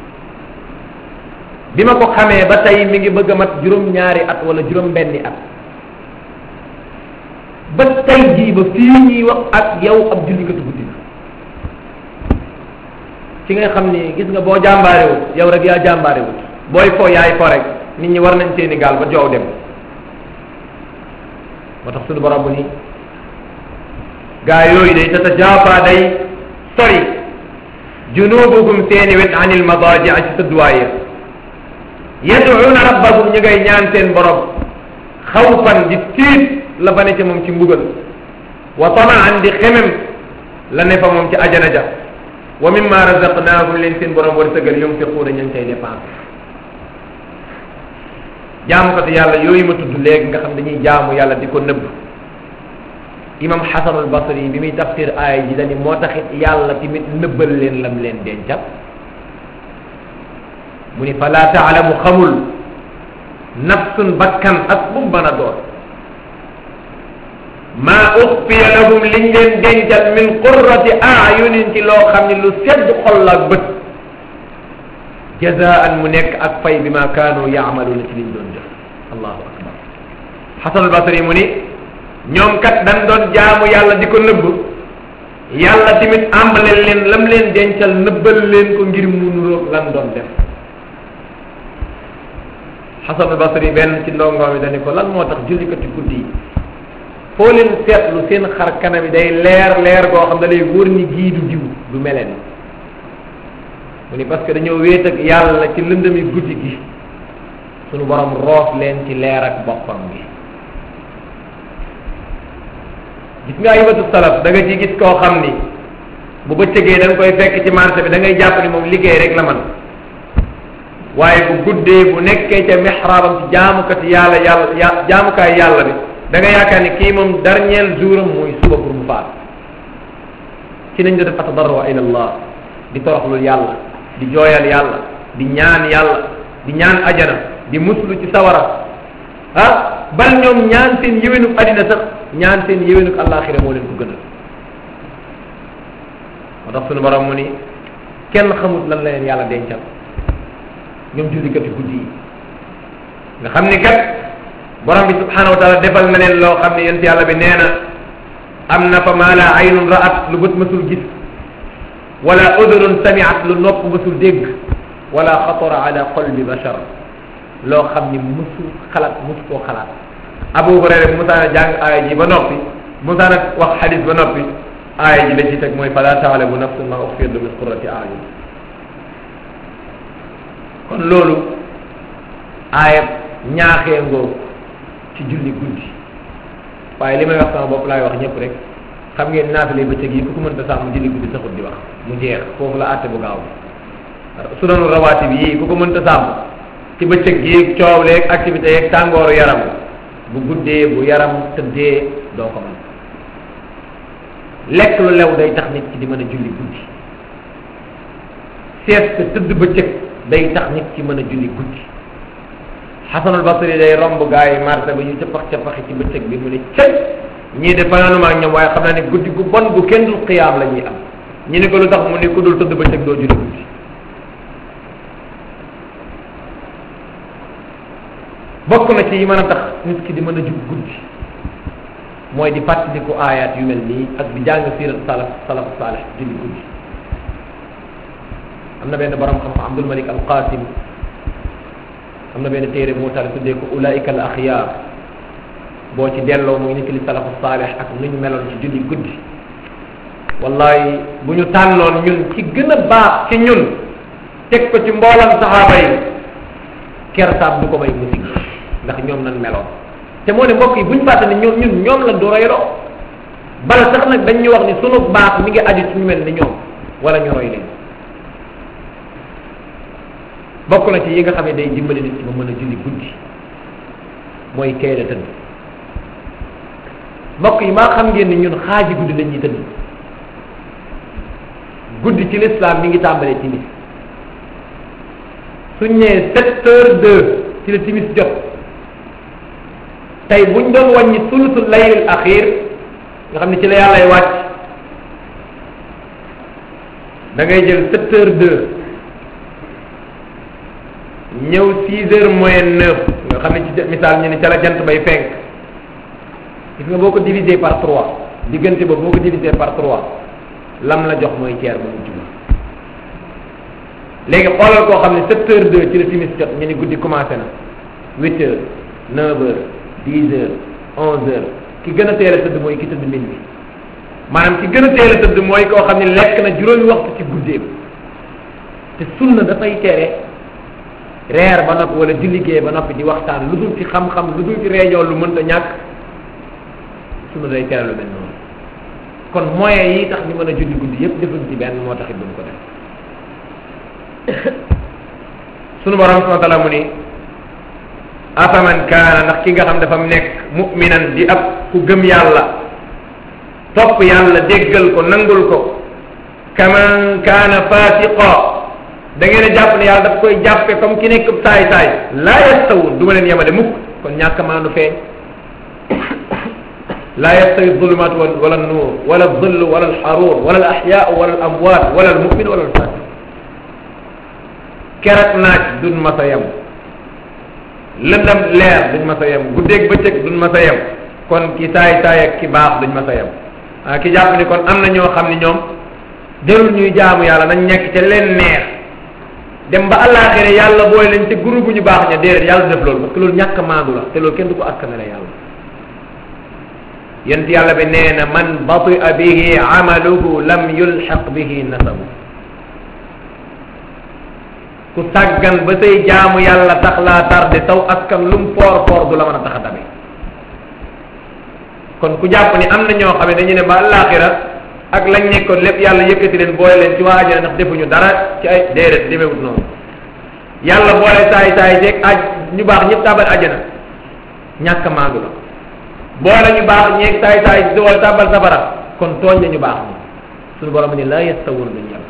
bi ma ko xamee ba tey mi ngi bëgg a mat juróom-ñaari at wala juróom-benni at ba tey jii ba fii ñuy wax ak yow ab jullikatu guddi la ci nga xam ni gis nga boo jàmbaarewut yow rek yaa jàmbaarewut booy fo yaay fo rek nit ñi war nañ seeni gaal ba joow dem moo tax suñu borom bu ni gaa yooyu day tatajaafa day sori junubuhum seeni wet anil madaaji ci tëdduwaaya yad'una rabbahum ñu ngay ñaan seen borom xawfan di tiit la fa ne ca moom ci mbugal wa tamaan di xemem la ne fa moom ci ajana ja wa mimma razaqnahum leen seen borom war sëgal yunfiquuna ña ngi cay dépense jaamukatu yàlla yooyu ma tudd léegi nga xam dañuy jaamu yàlla di ko nëbb imam xasanul basri bi muy tafsir aaya ji dani moo taxit yàlla tamit nëbbal leen lam leen dencal mu ni fala taalamu xamul nafsun bakkan ak bu mën a doon maa uxfiya lahum liñ leen dencal min qurrati ayunin ci loo xam ne lu sedd xol la ak bët jazaan mu nekk ak fay bi ma kaanu yaamaluuna ci liñ doon def allahu akbar xasanul basri mu ni ñoom kat dañ doon jaamu yàlla di ko nëbb yàlla tamit àmbaleel leen lam leen dencal nëbbal leen ko ngir mu nuroog lan doon def xasanul basri benn ci ndongo mi dañu ko lan moo tax jullikati guddi yi foo leen seetlu seen xar kanam yi day leer leer goo xam da lay wóor ni gii du diw du meleen mu ni parce que dañoo wéet ak yàlla ci lëndami guddi gi sunu borom roof leen ci leer ak boppam gi gis nga ayibatu salaf da nga ci gis koo xam ni bu bëccëgee da nga koy fekk ci marché bi da ngay jàpp ni moom liggéey rek la man waaye bu guddee bu nekkee ca mihraabam ci jaamukati yàlla yàlla ya jaamukaay yàlla bi da nga yaakaar ni kii moom dernier jour am mooy suba pour mu faat ci nañ def atadarru ila allah di toroxlul yàlla di jooyal yàlla di ñaan yàlla di ñaan ajana di muslu ci sawara ah bal ñoom ñaan seen yéwénuk adina sax ñaan seen yéwénuk àllaaxira moo leen ko gënal moo tax sunu borom mu ni kenn xamut lan la leen yàlla dencal ñoom jullikati guddi yi nga xam ni kat borom bi subhanahu wa taala defal na leen loo xam ne yent yàlla bi nee na am na fa maa la aynun ra'at lu bët mësul gis wala udunun samiat lu nopp mësul dégg wala xatara ala qalbi bashar loo xam ni mësul xalaat mësu koo xalaat abu hurayra bu musaana jàng aaya ji ba noppi musaana wax xadis ba noppi aaya ji la ci teg mooy fala taalamu nafsun ma uxfiya min qurrati ayun kon loolu aaya ñaaxee ngoo ci julli guddi waaye li may wax sama bopp laay wax ñëpp rek xam ngeen naafile bëccëg yi ku ko mënta sàmm julli guddi taxut di wax mu jeex foofu la àtte bu gaaw bi su doon rawaati bi yii ku ko mënta sàmm ci bëccëg gi coow leeg activité yeeg tàngooru yaram bu guddee bu yaram tëddee doo ko mën lekk lu lew day tax nit ki di mën a julli guddi seet tëdd bëccëg day tax nit ki mën a julli guddi xasanul basri day romb gaa yi marché ba ñu capax capaxi ci bëccëg bi mu ne cëy ñii de fanaanuma ak ñoom waaye xam naa ne guddi gu bon gu kenn dul xiyaam la ñuy am ñu ne ko lu tax mu ne ku dul tëdd bëccëg doo julli guddi bokk na ci yi mën a tax nit ki di mën a jug guddi mooy di fàttaliku aayaat yu mel nii ak di jàng siirat salaf salaf salih julli guddi am na benn borom xam-xam Abdul Malik al Qasim am na benn téere moo taal tuddee ko ulaika al axyaar boo ci delloo muy nit li salafu saalih ak nu ñu meloon ci julli guddi wallahi bu ñu tànnoon ñun ci gën a baax ci ñun teg ko ci mboolam saxaaba yi kersaab du ko may musik ndax ñoom nan meloon te moo ne mbokk yi bu ñu fàtte ne ñoom ñun ñoom la du royloo bala sax nag dañ ñu wax ni sunu baax mi ngi aju ci ñu mel ni ñoom wala ñu roy leen bokk na ci yi nga xam ne day dimbali nit ci ba mën a julli guddi mooy teel a tëdd mbokk yi maa xam ngeen ni ñun xaaji guddi la ñuy tëdd guddi ci l'islam mi ngi tàmbalee timis suñ nee sept heures deux ci la timis jot tey buñ doon wàññi sulusul laylil axir nga xam ne ci la yàllay wàcc da ngay jël sept heures deux ñëw six heures moins neuf nga xam ne ci misaal ñu ne ca la jant bay fenk gis nga boo ko divisé par trois diggante ba boo ko divisé par trois lam la jox mooy ceer ba mujj ba léegi xoolal koo xam ne sept heures deux ci la timis jot ñu ni guddi commencé na huit heures neuf heures dix heures onze heures ki gën a teel a tëdd mooy ki tëdd min bi maanaam ki gën a teel a tëdd mooy koo xam ne lekk na juróomi waxtu ci guddeem te sunna dafay tere reer ba noppi wala di liggéey ba noppi di waxtaan lu dul ci xam-xam lu dul ci réunion lu mënta ñàkk sunna day tere lu mel noonu kon moyens yi tax ñu mën a julli guddi yépp defuñ ci benn moo taxit duñ ko def sunu borom subhanahu wa taala mu ni afaman kaana ndax ki nga xam dafa nekk mu'minan di ab ku gëm yàlla topp yàlla déggal ko nangul ko kaman kaana fasiqa da ngeen a jàpp ne yàlla daf koy jàppe comme ki nekk saay saay laa yastawun du ma leen yemale mukk kon ñàkk maandu feeñ laa yastawi zulumat wala nuur wala dhill wala alxaruur wala al axyaau wala al amwaat wala al mumin wala al fasik kerak naaj duñ ma sa yem lëndam leer duñ ma sa yem guddeeg bëccëg duñ ma sa yem kon ki saay saay ak ki baax duñ ma sa yem ah ki jàpp ni kon am na ñoo xam ni ñoom jarul ñuy jaamu yàlla nañ nekk ca leen neex dem ba àllaaxira yàlla booy leen ci groupe bu ñu baax ña déedéet yàlla def loolu parce que loolu ñàkk maandu la te loolu kenn du ko askanale yàlla yent yàlla bi nee na man batia bihi amaluhu lam yulxaq bihi nasabu ku sàggan ba say jaamu yàlla tax laa tarde taw askan lum foor foor du la mën a tax a dabe kon ku jàpp ni am na ñoo xam ne dañu ne ba àllaaxira ak lañ nekkoon lépp yàlla yëkkati leen boole leen ci waa ajana ndax defuñu dara ci ay déedéet demewut noonu yàlla boole saay saay jeeg aj ñu baax ñëpp tabal ajana ñàkk maandu la boole ñu baax ñeeg saay saay di wala tabal safara kon tooñ la ñu baax ñi suñu borom ni la yastawun duñ yem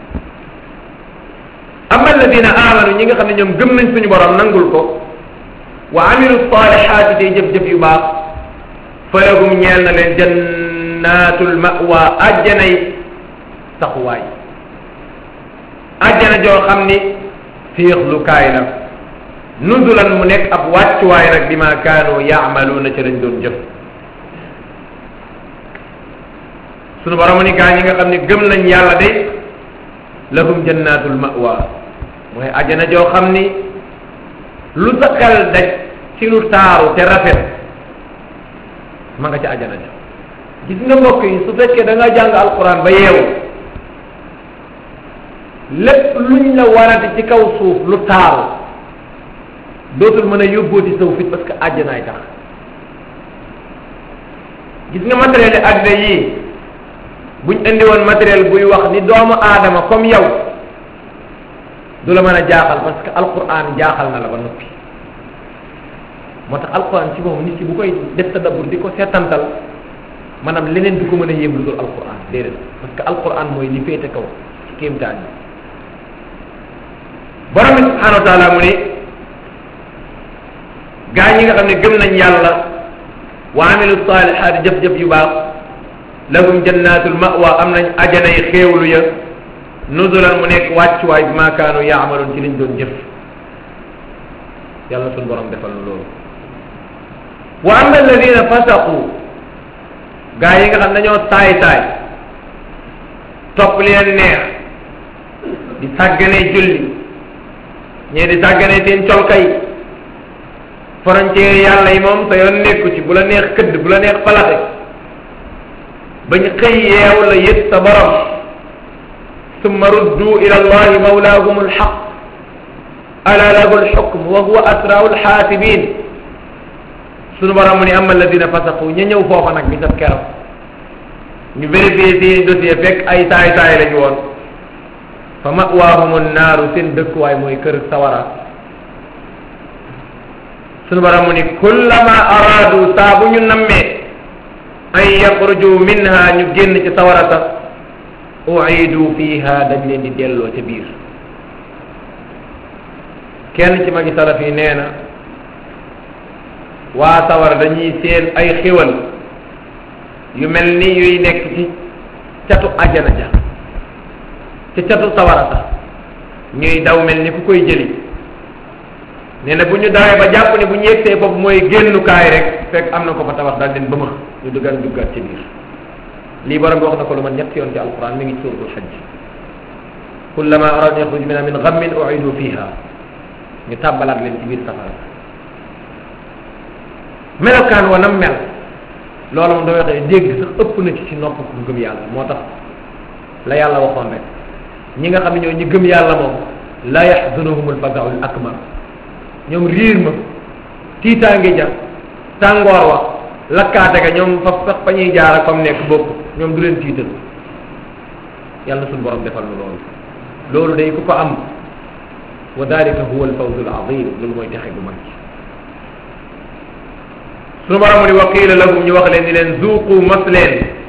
amma alladina amanu ñi nga xam ne ñoom gëm nañ suñu borom nangul ko wa amilu salihaati tey jëf-jëf yu baax falahum ñeel na leen jannatul mawa ajjanay saxuwaay ajjana joo xam ni féexlukaay la nuzulan mu nekk ab wàccuwaay nag bi ma kaanu yaamaluuna ca lañ doon jëf sunu borom ni gaa ñi nga xam ne gëm nañ yàlla de lahum jannatul mawa mooy ajjana joo xam ni lu sa xel daj ci lu taaru te rafet ma nga ca ajjana ja gis nga mbokk yi su fekkee da nga jàng alquran ba yeewu lépp luñ la warati ci kaw suuf lu taaru dootul mën a yóbbooti saw fit parce que àjjanaay tax gis nga matériel yi àddina yii buñ indi woon matériel buy wax ni doomu aadama comme yow du la mën a jaaxal parce que alquran jaaxal na la ba noppi moo tax alquran ci moom nit ki bu koy def tadabbur di ko seetantal maanaam leneen du ko mën a yéem lu dul alquran déedéet parce que alquran mooy li féete kaw ci kéemtaan yi borom bi subhanahu wa taala mu ne gaa ñi nga xam ne gëm nañ yàlla wa amilu salihaati jëf-jëf yu baax lahum jannatul mawa am nañ ajanay xéewlu ya nuzulan mu nekk wàccuwaay bi ma kaanu yaamaloon ci liñ doon jëf yàlla suñ borom defal na loolu wa amma alladina fasaqu gaa yi nga xam dañoo taay taay topp leen neex di sàgganee julli ñee di sàgganee seen colkay frontière yàlla yi moom sa yoon nekku ci bu la neex këdd bu la neex palaxe bañ xëy yeew la yët sa borom summa ruddu ila allahi mawlaahum alxaq ala lahu alxukm wa huwa asrau alxaasibin sunu borom mu ni ama alladina fasaqu ña ñëw foofa nag bi sab keroog ñu vérifier seen dossier fekk ay taay taay lañu woon fa mawaahum annaaru seen dëkkuwaay mooy kër sawara sunu borom mu ni kullama araadu saa bu ñu nammee an yaxruju minha ñu génn ci sawara sax uidu fiha dañ leen di delloo ca biir kenn ci magi salaf yi nee na waa sawara dañuy seen ay xiwal yu mel ni yuy nekk ci catu ajana ja ci catu sawara sax ñuy daw mel ni ku koy jëli nee na bu ñu dawee ba jàpp ne bu ñu yegsee foofu mooy génnukaay rek fekk am na ko fa tabax daal leen bëma ñu duggal duggaat ci biir lii borom bi wax na ko lu man ñett yoon ci alquran mi ngi ci suratul xajj kullama aradu yaxruj minha min gammin uidu fiha ñu tàbbalaat leen ci biir safara melokaan wa nam mel loolu moom damay waxee dégg sax ëpp na ci ci nopp ku gëm yàlla moo tax la yàlla waxoon rek ñi nga xam ne ñoo ñi gëm yàlla moom la yaxzunuhum alfazau al akbar ñoom riir ma tiitaange ja tàngoor wa lakkaate ga ñoom fa sax fa ñuy jaar ak fa mu nekk bopp ñoom du leen tiital yàlla suñu borom defal nu loolu loolu day ku ko am wa dalika huwa alfawzu alazim loolu mooy texe gu mag suñu borom mu ni wa qiila lahum ñu wax leen ni leen zuuqu mos leen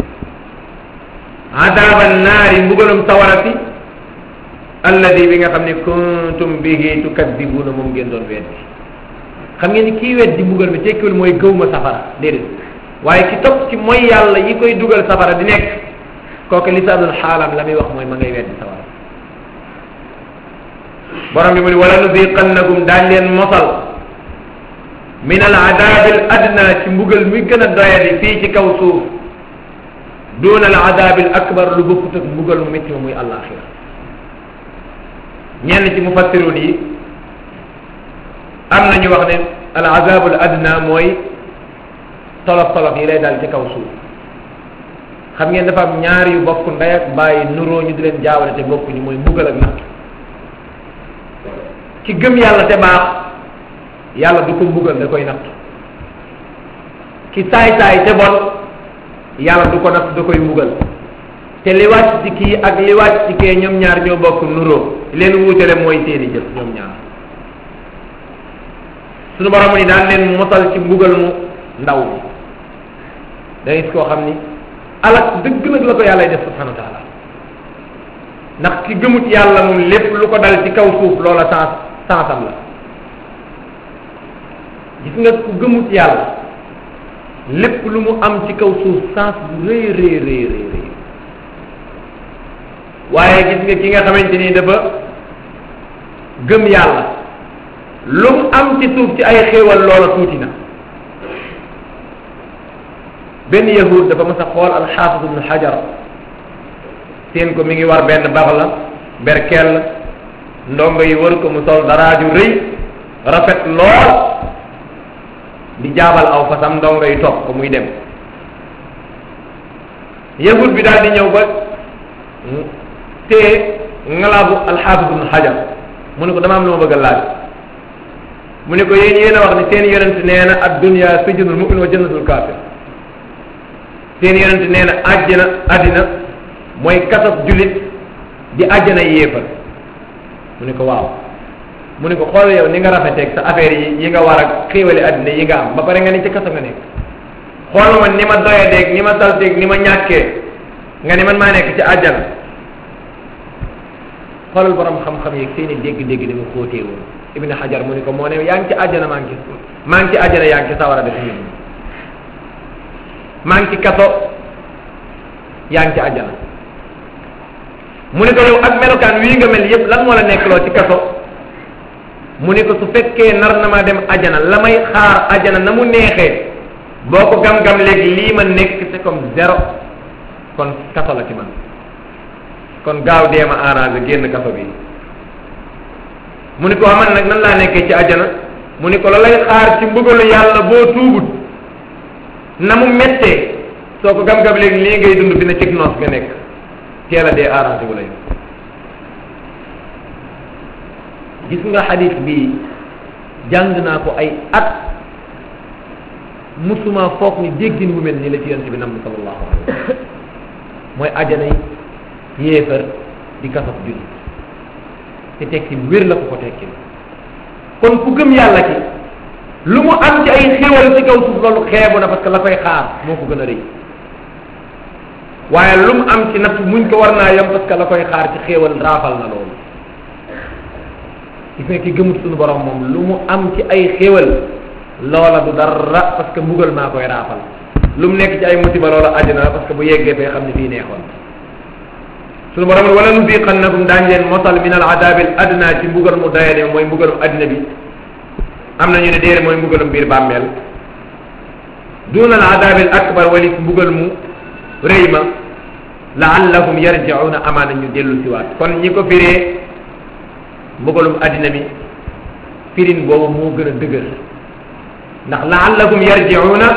adaaba naari mbugalum sawarati alladi bi nga xam ne kuntum bihi tukadibuuna moom ngeen doon weddi xam ngeen ni kii weddi mbugal mi tekkiwul mooy gëw ma safara déedéet waaye ki topp ci mooy yàlla yi koy dugal safara di nekk kooku lisaanul xaalam la muy wax mooy ma ngay weddi safara borom bi mu ni wala nuziqannakum daañ leen mosal min al adabi al adna ci mbugal mi gën a doyadi fii ci kaw suuf duna al adabi al akbar lu bokkut ak mbugal mu métti ma muy àllaaxira ñenn ci mufassirun yi am na ñu wax ne al azabu al adna mooy tolof tolof yi lay dal ci kaw suuf xam ngeen dafa am ñaar yu bokk ndey ak bàyyi nuroo ñu di leen jaawale te bokkuñu mooy mbugal ak natt ci gëm yàlla te baax yàlla du ko mbugal da koy natt ki saay saay te bon yàlla du ko natt da koy mbugal te li wàcc ci kii ak li wàcc ci kee ñoom ñaar ñoo bokk nuroo leen wuutale mooy seeni jëf ñoom ñaar suñu borom ni daan leen mosal ci mbugal mu ndaw bi da gis koo xam ni alak dëgg nag la ko yàlla def subhanahu wa taala ndax ki gëmut yàlla moom lépp lu ko dal ci kaw suuf loola sens sensam la gis nga ku gëmut yàlla lépp lu mu am ci kaw suuf sens bu rëy rëy rëy rëy rëy waaye gis nga ki nga xamante ni dafa gëm yàlla lu mu am ci suuf ci ay xéewal loola tuuti na benn yahud dafa mas a xool alxaafis ibnu xajar seen ko mi ngi war benn bax la berkel ndongo yi wër ko mu sol daraaju rëy rafet lool di jaabal aw fasam ndongo yi topp ko muy dem yahud bi daal di ñëw ba te ngalaabu alxaafis ibnu xajar mu ne ko dama am lu ma bëgg a laaj mu ne ko yéen yéen a wax ne seen yonent nee na ad dunya sijnul mu'min wa jannatul kafir seen yonent nee na àjjana àddina mooy kasob jullit di àjjana yéefar mu ne ko waaw mu ne ko xool yow ni nga rafeteeg sa affaire yi yi nga war a xéewale àddina yi nga am ba pare nga ni ci kaso nga nekk xool ma ni ma doyadeeg ni ma salteeg ni ma ñàkkee nga ni man maa nekk ci àjjana xoolal borom xam-xam yeeg seeni dégg-dégg ni mu xóotee woon ibn hajar mu ni ko moo ne yaa ngi ci àjjana maa ngi ci maa ngi ci àjjana yaa ngi ci sawara def ñun maa ngi ci kaso yaa ngi ci àjjana mu ne ko yow ak melokaan wii nga mel yépp lan moo la nekk loo ci kaso mu ne ko su fekkee nar na ma dem àjjana la may xaar àjjana na mu neexee boo ko gam-gam léegi lii ma nekk c'est comme zéro kon kaso la ci man kon gaaw dee ma arrangé génn kaso bi mu ni ko man nag nan laa nekkee ci àjjana mu ni ko la lay xaar ci mbugalu yàlla boo tuubut na mu mettee soo ko gam-gam léegi lii ngay dund fi ne cig noos nga nekk teel a dee arrangé wu la yow gis nga xadis bii jàng naa ko ay at musuma foog ni déggin bu mel nii la ci yonent bi namm sallallahu alayhi wa sallam mooy àjjana yi yéefar di kasaf jullit te tekki wér la ko ko tekki kon ku gëm yàlla ki lu mu am ci ay xéwal ci kaw suuf loolu xeebu na parce que la koy xaar moo ko gën a rëy waaye lu mu am ci natt muñ ko war naa yem parce que la koy xaar ci xéewal raafal na loolu gis nga ki gëmut suñu borom moom lu mu am ci ay xéewal loola du dara parce que mbugal maa koy raafal lu mu nekk ci ay musiba loola àddina la parce que bu yeggee fee xam ne fii neexoon suñu borom wala nudiqannakum daañ leen mosal min al adabil adna ci mbugal mu dayane mooy mbugalum addina bi am na ñu ne déere mooy mbugalum biir bàmmeel duna al adabil akbar wali mbugal mu rëy ma laallahum yarjiuna amaana ñu dellu siwaat kon ñi ko firee mbugalum addina bi firin boobu moo gën a dëgër ndax laallahum yarjiuna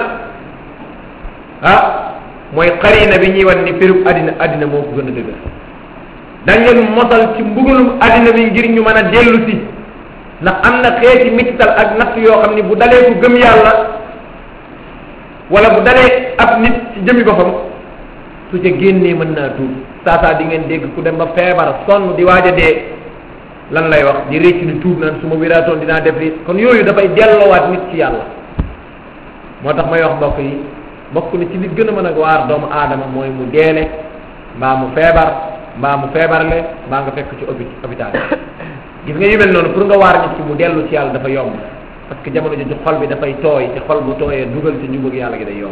ah mooy xarina bi ñuy wan ni firub addina addina moo ko gën a dëgër dañ leen mosal ci mbugalum addina bi ngir ñu mën a dellu si ndax am na xeeti mittal ak natt yoo xam ni bu dalee ku gëm yàlla wala bu dalee ab nit ci jëmi boppam su ca génnee mën naa tuub saa saa di ngeen dégg ku dem ba feebar sonn di waaj a dee lan lay wax di réccu ni tuub naan su ma wéraatoon dinaa def lii kon yooyu dafay delloowaat nit ci yàlla moo tax may wax mbokk yi bokk na ci li gën a mën a waar doomu aadama mooy mu deele mbaa mu feebar mbaa mu feebarle mbaa nga fekk ci opi hôpital gis nga yu mel noonu pour nga waar nit ki mu dellu ci yàlla dafa yomb parce que jamono jooju xol bi dafay tooy te xol bu tooyee dugal ci njubug yàlla gi day yomb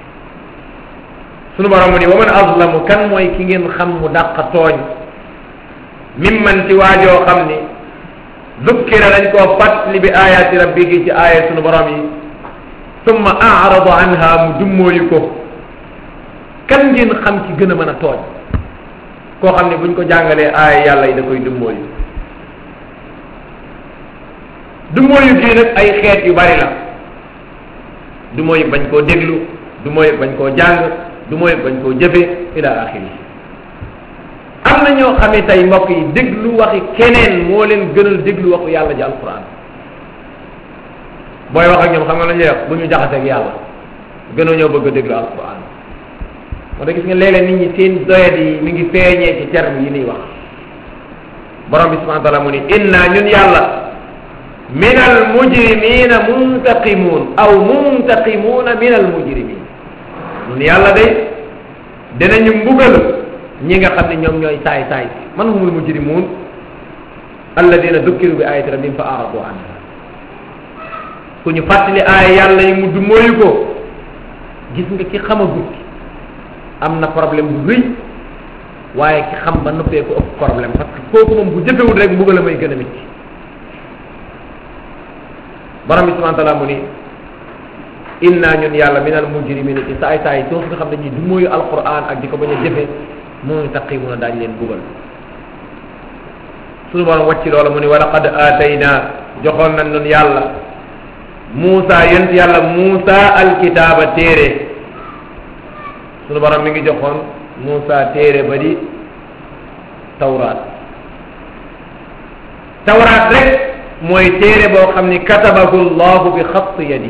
sunu borom mu ni wa man azlamu kan mooy ki ngeen xam mu dàq tooñ mimman ci waajoo xam ni dukkira dañ koo fàttali bi ayaati rabbihi ci aaya sunu borom yi summa arada anha mu dummóoyu ko kan ngeen xam ci gën a mën a tooñ koo xam ne buñ ko jàngalee aaya yàlla yi da koy dummóoyu dummóoyu gii nag ay xeet yu bari la dummóoyu bañ koo déglu dummóoyu bañ koo jàng dummóoyu bañ koo jëfe ila axiri am na ñoo xam ne tey mbokk yi déglu waxi keneen moo leen gënal déglu waxu yàlla ji alquran booy wax ak ñoom xam nga lañ lay wax bu ñu jaxaseeg yàlla gënoo ñoo bëgg a déglu alquran moo tax gis nga léeg-léeg nit ñi seen doyat yi mi ngi feeñee ci terme yi ñuy wax borom bi subhanahu wa taala mu ni inna ñun yàlla min al mujrimina muntaqimun aw muntaqimuna min al mujrimin ñun yàlla day dinañu mbugal ñi nga xam ne ñoom ñooy saay saay man humul mujrimun alladina dukkiru bi ayati rabbihim fa aradu anha ku ñu fàttali aaya yàlla yi mu du mooyu ko gis nga ki xamagut am na problème bu rëy waaye ki xam ba noppee ko ëpp problème parce que kooku moom bu jëfewul rek mbugal a may gën a métti borom bi subhanahu wa taala mu ni inna ñun yàlla min al mujrimina ci saay saay soosu nga xam ne ñi du mooyu alquran ak di ko bañ a jëfe mu taqi mun a daañ leen bugal suñu borom wàcc loola mu ni wa laqad aatayna joxoon nañ nun yàlla Muusa yent yàlla Muusa alkitaaba téere sunu borom mi ngi joxoon Muusa téere ba di tawraat tawraat rek mooy téere boo xam ni katabahu llahu bi xatti yadi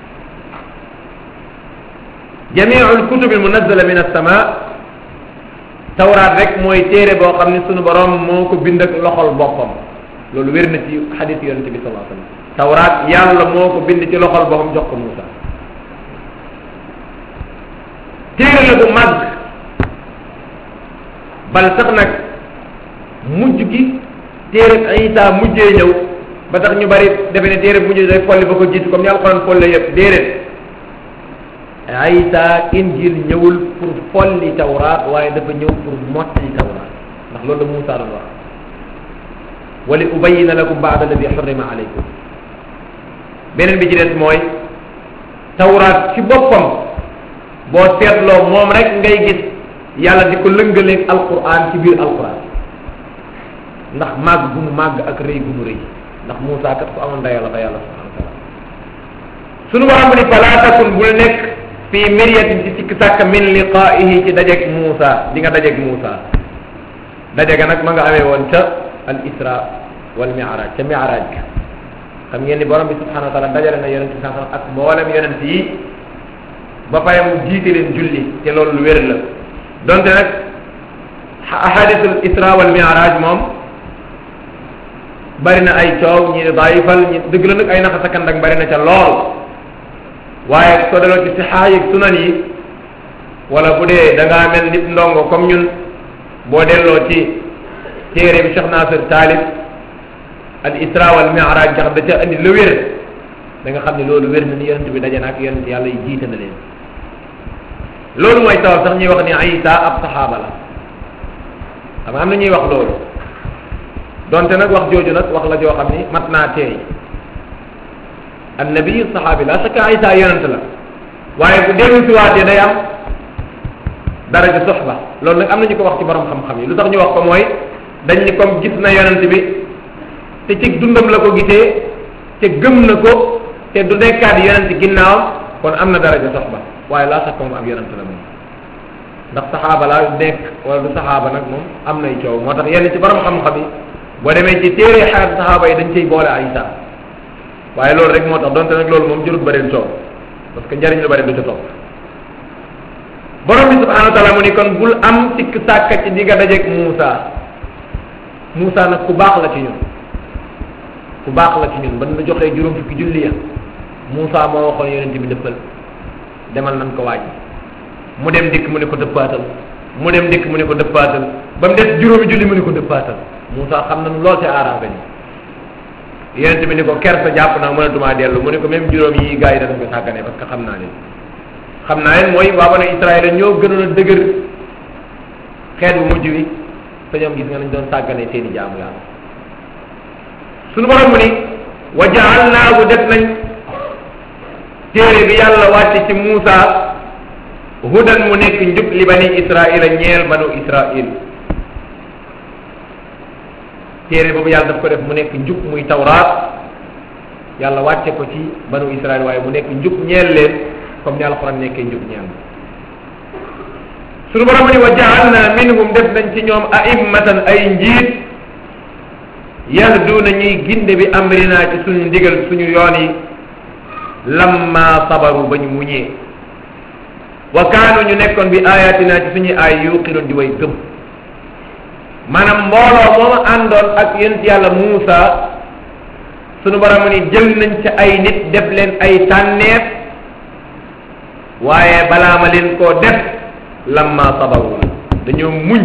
jamiu alkutubi almunazala min alsama tawraat rek mooy téere boo xam ne sunu borom moo ko bind ak loxol boppam loolu wér na ci xadis yonente bi sallallahu alayhi wasallam tawraat yàlla moo ko bind ci loxol boppam jox ko Muusa téere la bu màgg bal sax nag mujj gi téere Isa mujjee ñëw ba tax ñu bari defe ne téere mujj day folli ba ko jiitu comme ni alxuraan folle yëpp déedéet Isa injil ñëwul pour folli tawraat waaye dafa ñëw pour mottali tawraat ndax loolu la Muusa doon wax wali ubayina lakum baada alladi xurrima alaykum beneen bi ci des mooy tawraat ci boppam boo seetloo moom rek ngay gis yàlla di ko lëngaleeg alquran ci biir alquran ndax màgg gu mu màgg ak rëy gu mu rëy ndax Muusa kat ko amoon dayoo la fa yàlla subhanahu wa taala sunu borom ni falaa takun bul nekk fii miryatin ci sikk sàkk min liqaa'ihi ci dajeeg Muusa di nga dajeeg Muusa daje ga nag ma nga amee woon ca al isra wal mi'raj ca mi'raj ga xam ngeen ni borom bi subhanahu wa taala dajale na yonent bi sallallahu ak mboolem yonent yi ba pare mu jiite leen julli te loolu lu wér la donte nag ahadisul isra wal mi'raj moom bari na ay coow ñi daayifal ñi dëgg la nag ay naxa sakandak bari na ca lool waaye soo delloo ci sixaa yi sunan yi wala bu dee da ngaa mel nit ndongo comme ñun boo delloo ci téere bi Cheikh Nasir Taalib al isra wal mi'raj jax da ca andi lu wér da nga xam ne loolu wér na ni yonent bi daje na ak yonent yàlla yi jiite na leen loolu mooy tawal sax ñuy wax ni Isa ab saxaaba la xam am na ñuy wax loolu donte nag wax jooju nag wax la joo xam ni mat naa teey annabi saxaabi la shakka Isa yonent la waaye bu dellu si waatee day am daraja soxba loolu nag am na ñu ko wax ci borom xam-xam yi lu tax ñu wax ko mooy dañ ni comme gis na yonent bi te ci dundam la ko gisee te gëm na ko te du nekkaat yonent ginnaawam kon am na daraja soxba waaye laa sax moom ab yonent la moom ndax saxaaba laa nekk wala du saxaaba nag moom am nay coow moo tax yenn ci borom xam-xam yi boo demee ci téere xaar saxaaba yi dañ cay boole Isa waaye loolu rek moo tax donte nag loolu moom jërut bëreen coow parce que njariñ lu bëri du ca topp borom bi subhanahu wa taala mu ni kon bul am sikk sàkka ci di nga dajeeg Muusa Muusa nag ku baax la ci ñun ku baax la ci ñun ban la joxee juróom fukki julli ya Muusa moo waxoon yonent bi dëppal demal nan ko waaj mu dem dikk mu ne ko dëppaatal mu dem dikk mu ne ko dëppaatal ba mu des juróomi julli mu ne ko dëppaatal Muusa xam nañu lool ci arrangé ni yonent bi ni ko kersa jàpp naa mënatumaa dellu mu ne ko même juróom yi gars yi danañ ko sàggane parce que xam naa leen xam naa leen mooy waa banu Israël ñoo gënoon a dëgër xeet bu mujj wi te ñoom gis nga nañ doon sàggane seeni jaamu yàlla suñu borom mu ni wa jaalnaahu def nañ téere bi yàlla wàcce ci Muusa hudan mu nekk njub li bani Israila ñeel banu Israil téere boobu yàlla daf ko def mu nekk njub muy tawraat yàlla wàcce ko ci banu Israil waaye mu nekk njub ñeel leen comme ni alxuraan nekkee njub ñeel suñu borom ni wa jaalna minhum def nañ ci ñoom aimmatan ay njiit yahduuna ñuy ginde bi amrina ci suñu ndigal suñu yoon yi lamma sabaru ba ñu muñee wa kaanu ñu nekkoon bi ayatina ci suñuy ay yuqinoon di way gëm maanaam mbooloo mooma àndoon ak yonent yàlla Muusa sunu borom ni jël nañ ca ay nit def leen ay tànneef waaye balaa ma leen koo def lamma sabaru la dañoo muñ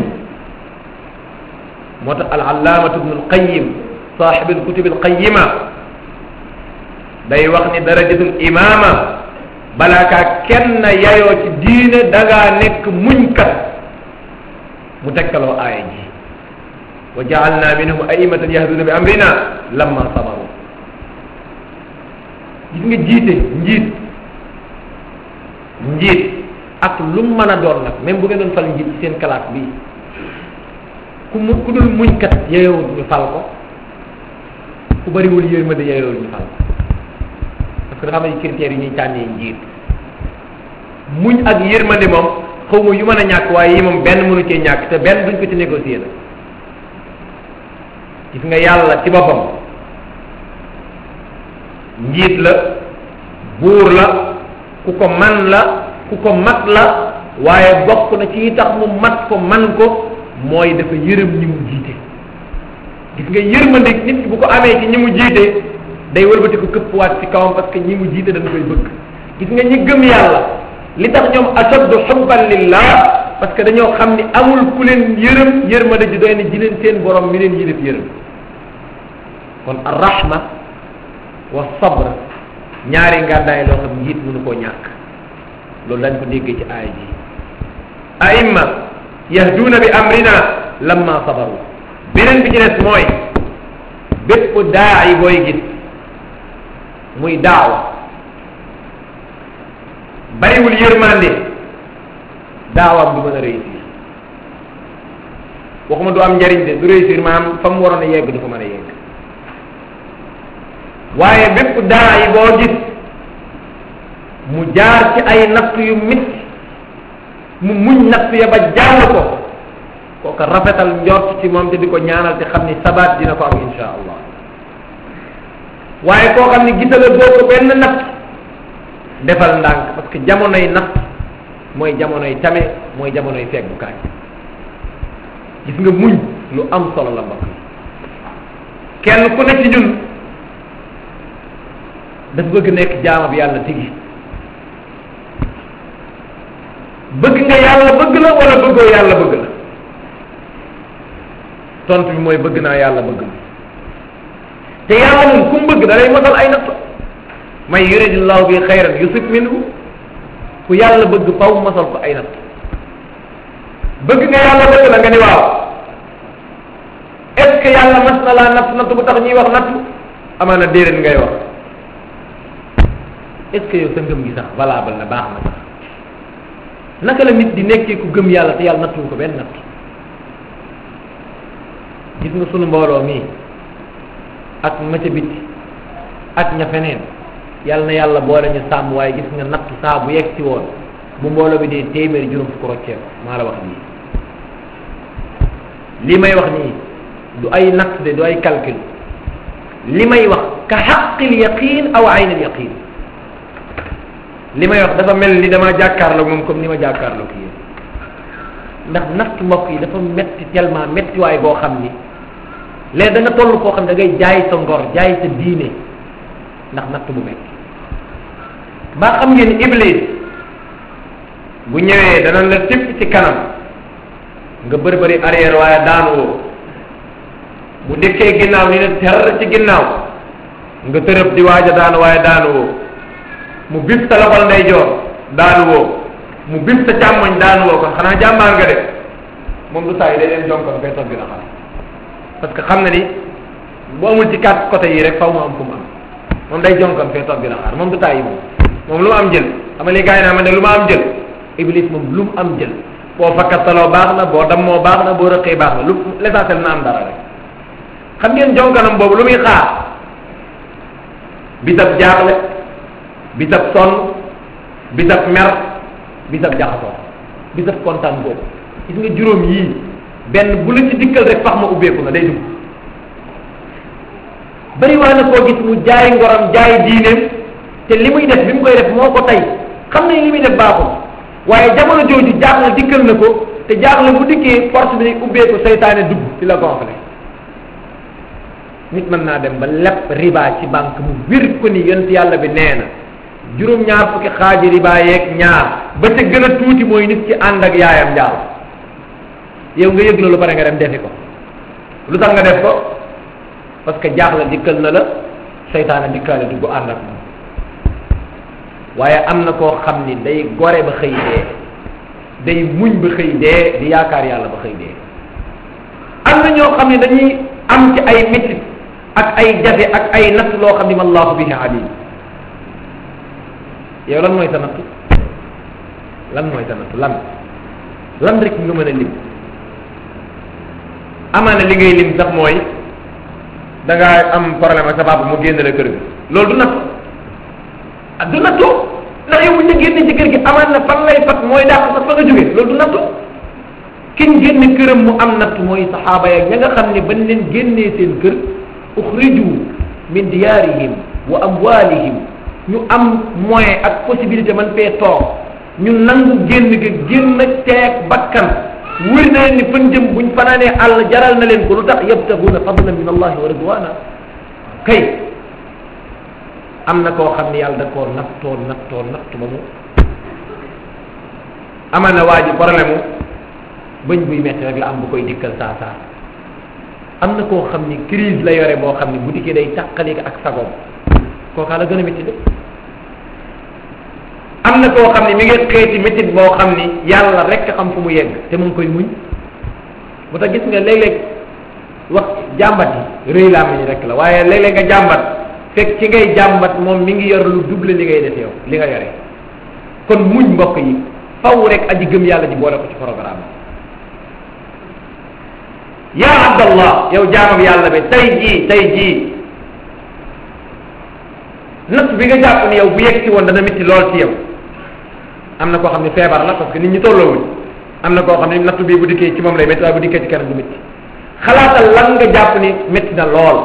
moo tax al allaamatu ibnu alqayim saaxib alkutub alqayima day wax ni darajatul imaama balaa kaa kenn yayoo ci diine da ngaa nekk muñkat mu tekkaloo aaya ji wa jaalna minhum aimatan yahduna bi amrina lamma sabaru gis nga jiite njiit njiit ak lu mu mën a doon nag même bu ngeen doon fal njiit ci seen classe bi ku mu ku dul muñkat yeyowul ñu fal ko ku bariwul yërmande yeyowul ñu fal ko parce que dafa am ay critères yu ñuy tànnee njiit muñ ak yërmande moom xaw ma yu mën a ñàkk waaye yi moom benn mënu cee ñàkk te benn duñ ko ci négocier nag gis nga yàlla ci boppam njiit la buur la ku ko man la ku ko mat la waaye bokk na ci yi tax mu mat ko man ko mooy dafa yërëm ñi mu jiite gis nga yërmande nit ki bu ko amee ci ñi mu jiite day wëlbati ko këppwaat ci kawam parce que ñi mu jiite dañ koy bëgg gis nga ñi gëm yàlla li tax ñoom ashaddu xubban lillah parce que dañoo xam ni amul ku leen yërëm yërmande ji doy na ji leen seen borom mi leen yilif yërëm kon arrahma wa sabr ñaari ngàndaay loo xam njiit mënu koo ñàkk loolu lañ ko déggee ci aaya ji aimma yahduuna bi amrina lamma sabaru beneen bi ci des mooy bépp daayi booy gis muy daawa bariwul yërmande daawaam du mën a réussir waxuma du am njariñ de du réussir maanaam fa mu waroon a yegg du fa mën a yegg waaye bépp daayi boo gis mu jaar ci ay natt yu métti mu muñ natt ya ba jàll ko kooka rafetal njort ci moom te di ko ñaanal te xam ni sabaat dina ko am insha allah waaye koo xam ni gisala boo ko benn natt defal ndànk parce que jamonoy natt mooy jamonoy tame mooy jamonoy feggukaay gis nga muñ lu am solo la mbokk kenn ku ne ci ñun dafa bëgg nekk jaamab yàlla tigi bëgg nga yàlla bëgg la wala bëggoo yàlla bëgg la tontu bi mooy bëgg naa yàlla bëgg la te yàlla moom ku mu bëgg da lay mosal ay natt may yuridillahu bi xayran yusib minhu ku yàlla bëgg faw mosal ko ay natt bëgg nga yàlla bëgg la nga ni waaw est ce que yàlla mas na laa natt natt bu tax ñuy wax natt amaana déedéet ngay wax est ce que yow sa ngëm gi sax valable na baax na sax naka la nit di nekkee ku gëm yàlla te yàlla nattuwu ko benn natt gis nga sunu mbooloo mii ak ma ca biti ak ña feneen yàlla na yàlla boole ñu sàmm waaye gis nga natt saa bu yegg si woon bu mbooloo bi dee téeméeri juróom fukk roccee ko maa la wax lii li may wax nii du ay natt de du ay calcul li may wax ka xaqil yaqin aw aynil yaqin li may wax dafa mel ni dama jàkkaarloo moom comme ni ma jàkkaarloo ki yéen ndax natt mbokk yi dafa metti tellement metti waay boo xam ni léegi da nga toll koo xam ne da ngay jaay sa ngor jaay sa diine ndax natt bu metti ba xam ngeen iblis bu ñëwee danañ la tipp ci kanam nga bëri bëri arrière waaye daan woo bu dëkkee ginnaaw ni ne ter ci ginnaaw nga tërëb di waaj a daan waaye daan woo mu bis sa loxol ndeyjoor daanu woo mu bis sa càmmoñ daanu woo kon xanaa jàmbaar nga de moom du saa yi day leen jonkon fay toog dina xam parce que xam na ni bu amul ci quatre côté yi rek faw mu am fu mu am moom day jonkon fee toog dina xaar moom du tàyyi moom moom lu mu am jël xam nga li gars yi naa ma ne lu ma am jël iblis moom lu mu am jël boo fakkataloo baax na boo dammoo baax na boo rëqee baax na lu l'essentiel na am dara rek xam ngeen jonkanam boobu lu muy xaar bisab jaaxle bisab sonn bisab mer bisab jaxasoo bisab kontaan boobu gis nga juróom yii benn bu la ci dikkal rek fax ma ubbeeku na day dugg bari waa na koo gis mu jaay ngoram jaay diineem te li muy def bi mu koy def moo ko tey xam nañ li muy def baaxul waaye jamono jooju jaaxle dikkal na ko te jaaxle bu dikkee force bi day ubbeeku seytaane dugg ci la gonflé nit mën naa dem ba lepp riba ci banque mu wir ko ni yonent yàlla bi nee na juróom-ñaar fukki xaaji riba yeeg ñaar ba ca gën a tuuti mooy nit ci ànd ak yaayam njaal yow nga yëg loolu pare nga dem defi ko lu tax nga def ko parce que jaaxle dikkal na la seytaane dikkaale dugg ànd ak moom waaye am na koo xam ni day gore ba xëy dee day muñ ba xëy dee di yaakaar yàlla ba xëy dee am na ñoo xam ne dañuy am ci ay métit ak ay jafe ak ay natt loo xam ni wallahu bihi alim yow lan mooy sa natt lan mooy sa natt lan lan rek nga mën a lim amaana li ngay lim sax mooy da ngaa am problème ak sa papa mu génn la kër gi loolu du nattu ah du nattu ndax yow bu ñu génne ci kër gi amaan na fan lay fat mooy dàq sax fa nga jóge loolu du nattu kiñ génne këram mu am natt mooy saxaaba ya ña nga xam ne bañ leen génnee seen kër uxriju min diyaarihim wa amwalihim ñu am moyen ak possibilité man fee toog ñu nangu génn ga génn teeg bakkan wér na leen ni fan jëm buñ fanaanee àll jaral na leen ko lu tax yabtaguuna fadlan min allahi wa ridwana kay am na koo xam ne yàlla da koo nattoo nattoo nattu ba mu amal na waa ji problème mu bëñ buy metti rek la am bu koy dikkal saa saa am na koo xam ni crise la yore boo xam ni bu dikkee day tàqali ak sagoom kookaa la gën a métti de am na koo xam ni mi ngi xeeti métit boo xam ni yàlla rek xam fu mu yegg te mu ngi koy muñ bu tax gis nga léeg-léeg wax jàmbat yi rëy laa mañ rek la waaye léeg-léeg nga jàmbat fekk ci ngay jàmbat moom mi ngi yor lu double li ngay def yow li nga yore kon muñ mbokk yi faw rek aji gëm yàlla ji boole ko ci programme yaa abdallah yow jaamam yàlla bi tey jii tey jii natt bi nga jàpp ni yow bu yegg si woon dana métti lool ci yow am na koo xam ne feebar la parce que nit ñi tolloowuñ am na koo xam ne natt bii bu dikkee ci moom lay métti waaye bu dikkee ci keneen du métti xalaatal lan nga jàpp ni métti na lool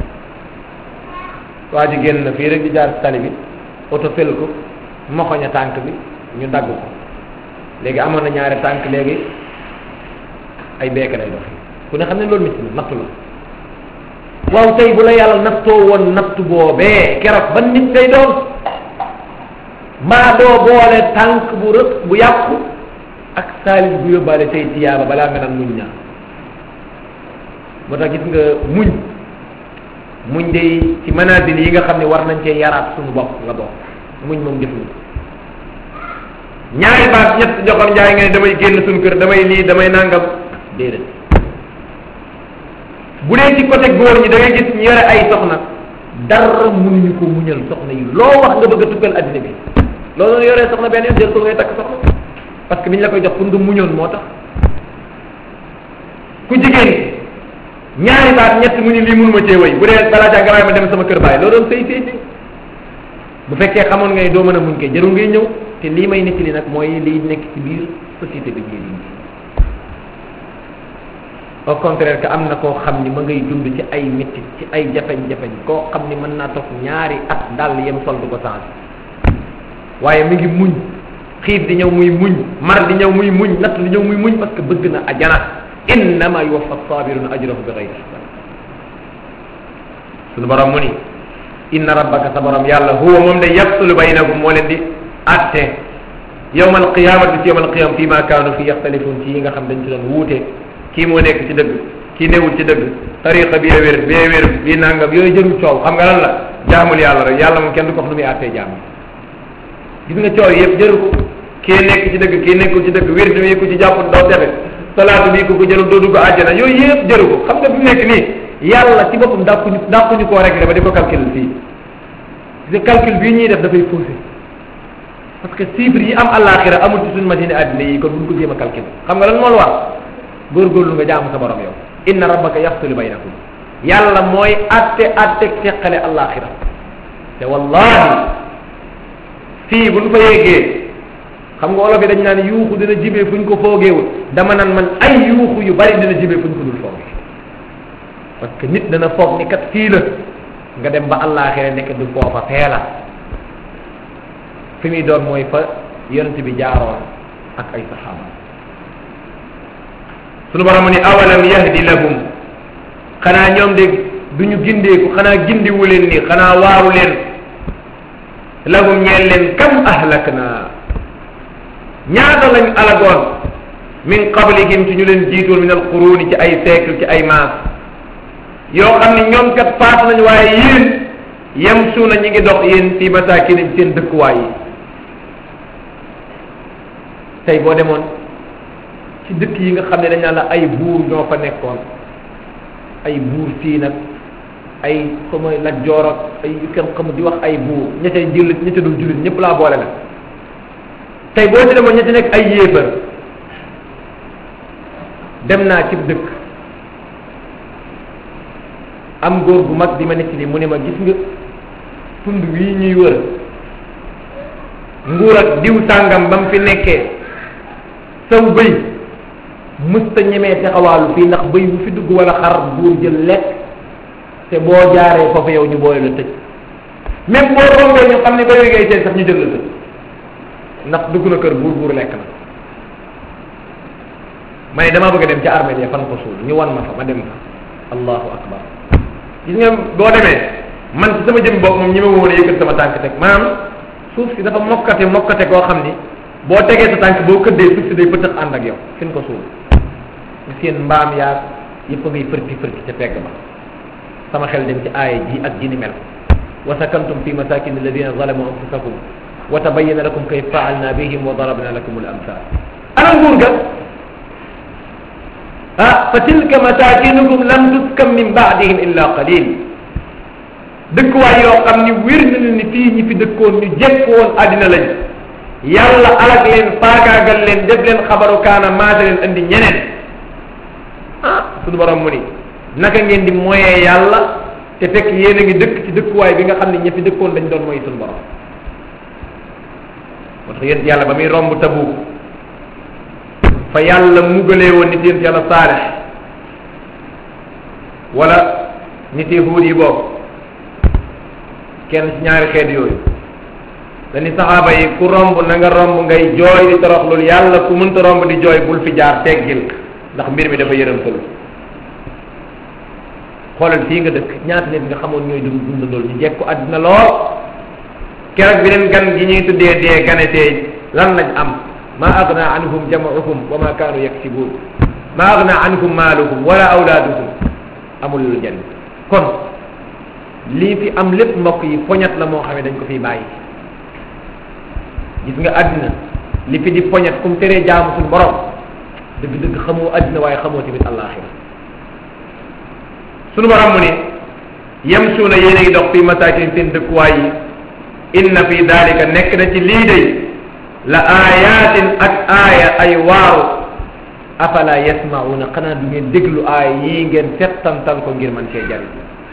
waa ji génn na fii rek di jaar ci tali bi oto fel ko moxoña tànk bi ñu dagg ko léegi amoon na ñaari tànk léegi ay beeke lay dox ku ne xam ne loolu métti na nattu la waaw tey bu la yàlla nattoo woon natt boobee keroog ban nit ngay doon mbaa doo boole tànk bu rëq bu yàqu ak saalis bu yóbbaale tey tiyaaba balaa nga naan muñ ñaar moo tax gis nga muñ muñ day ci manazil yi nga xam ne war nañ cee yaraat suñu bopp nga bokk muñ moom defuñu ñaari baat ñett joxoon njaay nga ne damay génn suñu kër damay lii damay nangam déedéet bu dee ci côté góor ñi da ngay gis ñu yore ay soxna dara mënuñu ko muñal soxna yi loo wax nga bëgg a tukkal addina bi loolu la yoree soxna benn yoon jël ko ngay takk soxna parce que biñ la koy jox pour nga muñoon moo tax ku jigéen ñaari baat ñett mu ni lii mënuma cee wëy bu dee balaa caa garaay ma dem sama kër baay loolu doon sëy sëy sëy bu fekkee xamoon ngay doo mën a muñ kay jarul ngay ñëw te lii may nekk li nag mooy liy nekk ci biir société bi ñuy dund au contraire que am na koo xam ni ma ngay dund ci ay métti ci ay jafeñ-jafeñ koo xam ni mën naa toog ñaari at dal yem sol du ko change waaye mi ngi muñ xiif di ñëw muy muñ mar di ñëw muy muñ natt di ñëw muy muñ parce que bëgg na ajana innama yuwaffa sabiruna ajrahu bi gayri hisab sunu borom mu ni inna rabbaka sa borom yàlla huwa moom de yafsulu baynakum moo leen di atte yawma alqiyamati ci yawma alqiyama fi ma kaanu fi yaxtalifun ci yi nga xam dañ ci doon wuute kii moo nekk ci dëgg kii newul ci dëgg tariqa bi wér bee wér bii nangam yooyu jërul coow xam nga lan la jaamul yàlla rek yàlla moom kenn du ko wax nu muy àttee jaam gis nga coow yëpp jëru ko kii nekk ci dëgg kii nekkul ci dëgg wér bi ku ci jàpp doo tefe salaatu bi ku ko jëlul doo dugg àjjana yooyu yëpp jëru ko xam nga fi mu nekk nii yàlla ci boppam dàquñu dàquñu koo rek ba di ko calcul fii gis nga calcul bii ñuy def dafay faussé parce que chiffre yi am àllaaxira amul ci suñu machine àddina yi kon buñ ko jéem a calcul xam nga lan moo la war góorgóorlu nga jaamu sa borom yow inna rabbaka yaxsulu baynakum yàlla mooy atte atte teqale àllaaxira te wallahi fii buñ fa yeggee xam nga olof yi dañ naan yuuxu dina jibee fuñ ko foogeewul dama naan man ay yuuxu yu bari dina jibee fuñ ko dul foogee parce que nit dana foog ni kat fii la nga dem ba àllaaxira nekk du foofa fee la fi muy doon mooy fa yonent bi jaaroon ak ay saxaaba sunu borom ni awalam yahdi lahum xanaa ñoom de duñu gindeeku xanaa gindiwu leen ni xanaa waaru leen lahum ñeel leen kam ahlakna ñaata lañ alagoon min qablihim ci ñu leen jiitoon min alquruni ci ay siècle ci ay maas yoo xam ne ñoom kat faat nañ waaye yéen yem suuna ñi ngi dox yéen fi masaakin ci seen dëkkuwaay yi tey boo demoon ci dëkk yi nga xam ne dañ naan la ay buur ñoo fa nekkoon ay buur fii nag ay xama laj joor ak ay yu kenn xam di wax ay buur ña ca jullit ña ca dul jullit ñëpp laa boole la tey boo ci demoon ña ca nekk ay yéefar dem naa ci dëkk am góor gu mag di ma nekk li mu ne ma gis nga tund wii ñuy wër nguur ak diw sàngam ba mu fi nekkee saw bëy mësta ñemee taxawaalu fii ndax bëy bu fi dugg wala xar buur jël lekk te boo jaaree foofu yow ñu boole la tëj même boo rombee ñu xam ne bëy ngay seen sax ñu jël la tëj ndax dugg na kër buur buur lekk na ma ne damaa bëgg a dem ca armée ya fan ko suul ñu wan ma fa ma dem fa allahu akbar gis nga boo demee man ci sama jëm bopp moom ñi ma woon a yëkkat sama tànk teg maanaam suuf si dafa mokkate mokkate koo xam ni boo tegee sa tànk boo këddee suuf si day pëtëx ànd ak yow fi ko suul ñu seen mbaam yaag yëpp a ngay fërti fërti ca pegg ba sama xel dem ci aaya ji ak ji ni mel wa sakantum fi masakin alladina zalamu anfusakum wa tabayyana lakum kayfa faalna bihim wa darabna lakum al amsal ana nguur ga ah fa tilka masakinukum lam tuskam min baadihim illa qalil dëkkuwaay yoo xam ni wér na leen ni fii ñi fi dëkkoon ñu jekk woon àddina lañ yàlla alag leen faagaagal leen def leen xabaru kaana maase leen andi ñeneen ah suñu borom mu ni naka ngeen di moyee yàlla te fekk yéen a ngi dëkk ci dëkkuwaay bi nga xam ne ña fi dëkkoon dañ doon mooy suñu borom moo tax yéen yàlla ba muy romb tabu fa yàlla mugalee woon nit yéen yàlla saalix wala nit yi huud yi boobu kenn ci ñaari xeet yooyu dañu saxaaba yi ku romb na nga romb ngay jooy di toroxlul yàlla ku mënta romb di jooy bul fi jaar teggil ndax mbir mi dafa yërëmtalu xoolal fii nga dëkk ñaata nit nga xamoon ñooy dugg dund loolu ñu jekku àddina lool keroog bi leen gan gi ñuy tuddee dee ganetee lan lañ am ma agna anhum jamauhum wa ma kaanu yaksibun ma agna anhum maaluhum wala awlaaduhum amul lu jënd kon lii fi am lépp mbokk yi poñat la moo xam ne dañ ko fiy bàyyi gis nga àddina li fi di poñat kum teree jaamu suñ borom dëgg-dëgg xamoo àddina waaye xamoo tamit àllaaxira sunu borom mu ne yamsuuna yéen a ngi dox fi masaakin seen dëkkuwaay yi inna fi dalika nekk na ci lii day la ayatin ak aaya ay waaru afala yasmauna xanaa du ngeen déglu aaya yii ngeen settantal ko ngir man cee jariñ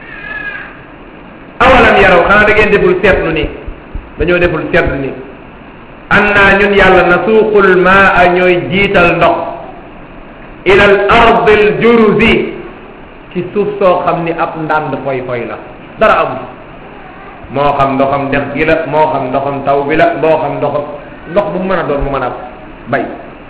awalam yaraw xanaa da ngeen deful seetlu ni dañoo deful seetlu ni annaa ñun yàlla nasuuqul maa ñooy jiital ndox ila al ardi al juruzi ci suuf soo xam ni ab ndànd foy foy la dara amul moo xam ndoxam dex gi la moo xam ndoxam taw bi la moo xam ndoxam ndox bu mu mën a doon mu mën a bay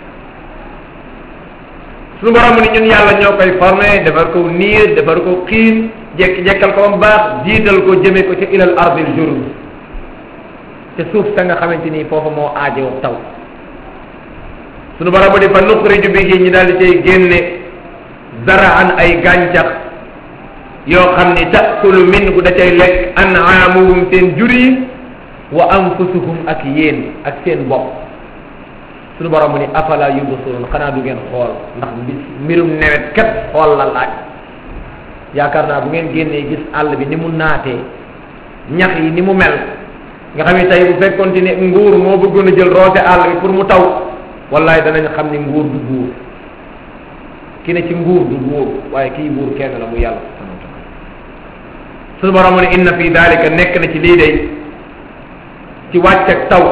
suñu borom ni ñun yàlla ñoo koy formé defar ko niir defar ko xiin jekki jekkal ko ba mu baax jiital ko jëme ko ci ilal ardil juruz te suuf sa nga xamante ni foofu moo aajoo taw suñu borom di fa nuxriju bihi ñi daal di cay génne zaraan ay gàncax yoo xam ni taakulu minhu da cay lekk anaamuhum seen jur yi wa anfusuhum ak yéen ak seen bopp suñu borom mu ni afala yubsirun xanaa du ngeen xool ndax mbirum nawet kat xool la laaj yaakaar naa bu ngeen génnee gis àll bi ni mu naatee ñax yi ni mu mel nga xam ne tey bu fekkoon ne nguur moo bëggoon a jël roote àll bi pour mu taw wallahi danañ xam ni nguur du nguur ki ne ci nguur du nguur waaye kii nguur kenn la mu yàlla subhanahu wa taala suñu borom mu ne inna fi dalika nekk na ci lii day ci wàcc ak taw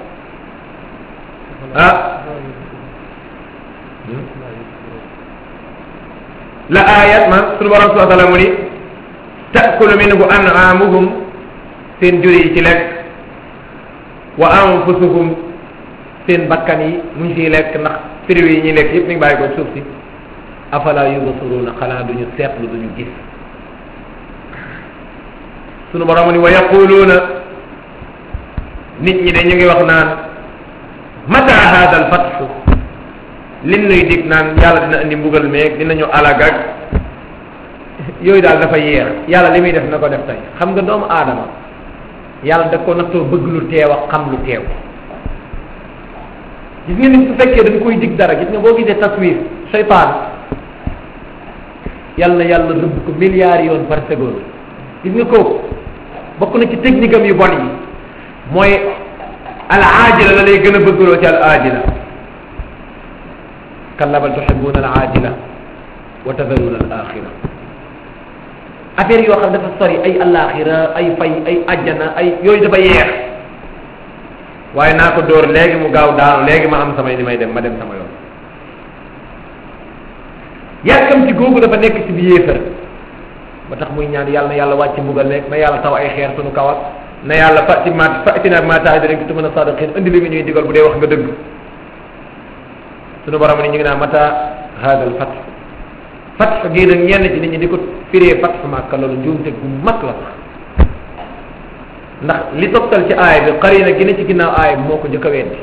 ah la ayat man suñu borom subhanahu wa taala mu ni taakulu minhu an'amuhum seen jur yi ci lekk wa anfusuhum seen bakkan yi mu ngi ciy lekk ndax firiw yi ñuy lekk yëpp mi ngi bàyyi ko suuf si afala yubsiruna xanaa duñu seetlu duñu gis sunu borom ni wa yaquluuna nit ñi de ñu ngi wax naan mata hada al fatxu lin nuy dig naan yàlla dina indi mbugal meeg dinañu alag ak yooyu daal dafa yeex yàlla li muy def na ko def tey xam nga doomu aadama yàlla da ko nattoo bëgg lu teew ak xam lu teew gis nga nit su fekkee dañ koy dig dara gis nga boo gisee taswir seytaan yàlla yàlla rëbb ko milliards yoon par seconde gis nga kooku bokk na ci technique am yu bon yi mooy al aajila la lay gën a bëggloo ci al aajila kalla bal tuhibbuna al aajila wa tadharuna al axira affaire yoo xam dafa sori ay alaxira ay fay ay ajjana ay yooyu dafa yeex waaye naa ko dóor léegi mu gaaw daanu léegi ma am samay ni may dem ma dem sama yoon yàkkam ci googu dafa nekk ci bi yéefar ba tax muy ñaan yàlla na yàlla wàcc mbugal nekk na yàlla taw ay xeer sunu kawat na yàlla fati ma fatina ma taxida rek tumana sadiqin indi li nga ñuy digal bu dee wax nga dëgg sunu borom ni ñu ngi naan mata hadal fat fat gii nag ñenn ci nit ñi di ko firee fat màkka loolu njuumte gu mag la ndax li toftal ci aaya bi xarina gi ne ci ginnaaw aaya bi moo ko njëkk a weddi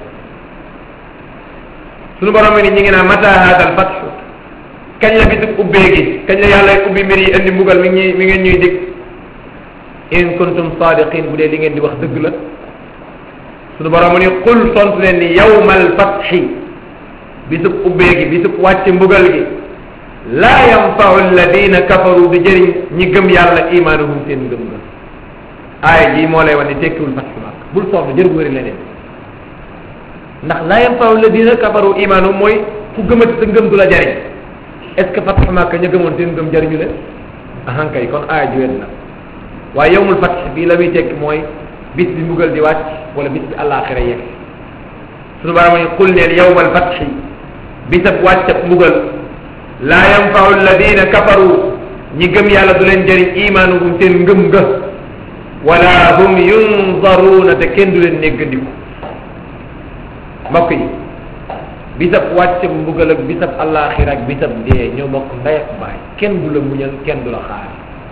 sunu borom ni ñu ngi naan mata hadal fat kañ la bisub ubbee gi kañ la yàlla ubbi mbir yi indi mbugal mi ngi mi ngeen ñuy dig in kuntum sadiqin bu dee li ngeen di wax dëgg la sunu borom ni qul tontu leen ni yawmal fathi bisub ubbee gi bisub wàcc mbugal gi laa yanfau alladina kafaru di jëriñ ñi gëm yàlla imaanuhum seen ngëm nga aaya ji moo lay wane tekkiwul fatxu mak bul sonn jër wëri leneen ndax laa yanfau alladina kafaru imaanuhum mooy ku gëmati sa ngëm du la jariñ est ce que fatxu mak ña gëmoon seen ngëm jariñu leen ahankay kon aaya ji wet na waaye yowmul fatx bii la muy tekki mooy bis bi mbugal di wàcc wala bis bi àllaaxira yegg sunu baram ni qul neel yowmal fatxi bisab wàccab mbugal laa yanfau alladina kafaru ñi gëm yàlla du leen jëriñ imaanuhum seen ngëm nga wala hum yunzaruuna te kenn du leen néggandiku mbokk yi bisab wàccab mbugal ak bisab àllaaxira ak bisab dee ñoo bokk ndey ak baay kenn du la muñal kenn du la xaar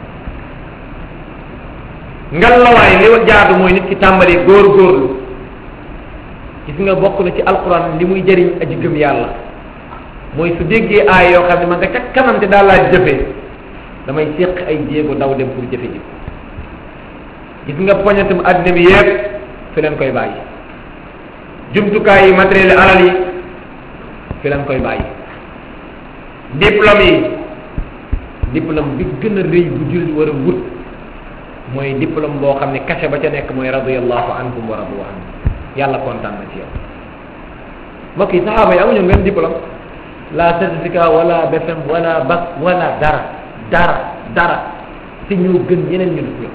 ngallaawaay li jaadu mooy nit ki tàmbali góor-góorlu gis nga bokk na ci alquran li muy jëriñ aji gëm yàlla mooy su déggee aay yoo xam ne ma nga ca kanam te daal laa jëfee damay séq ay jéego daw dem pour jëfe ji gis nga poñatum àddina bi yépp fi leen koy bàyyi jumtukaay yi matériel alal yi fi leen koy bàyyi diplôme yi diplôme bi gën a rëy bu jullit war a wut mooy diplôme boo xam ne cachet ba ca nekk mooy radiyallahu anhum wa radu anhu yàlla kontaan na ci yow mbokk yi saxaaba yi amuñu benn diplôme la certificat wala BFM wala bac wala dara dara dara te ñoo gën yeneen ñu dugg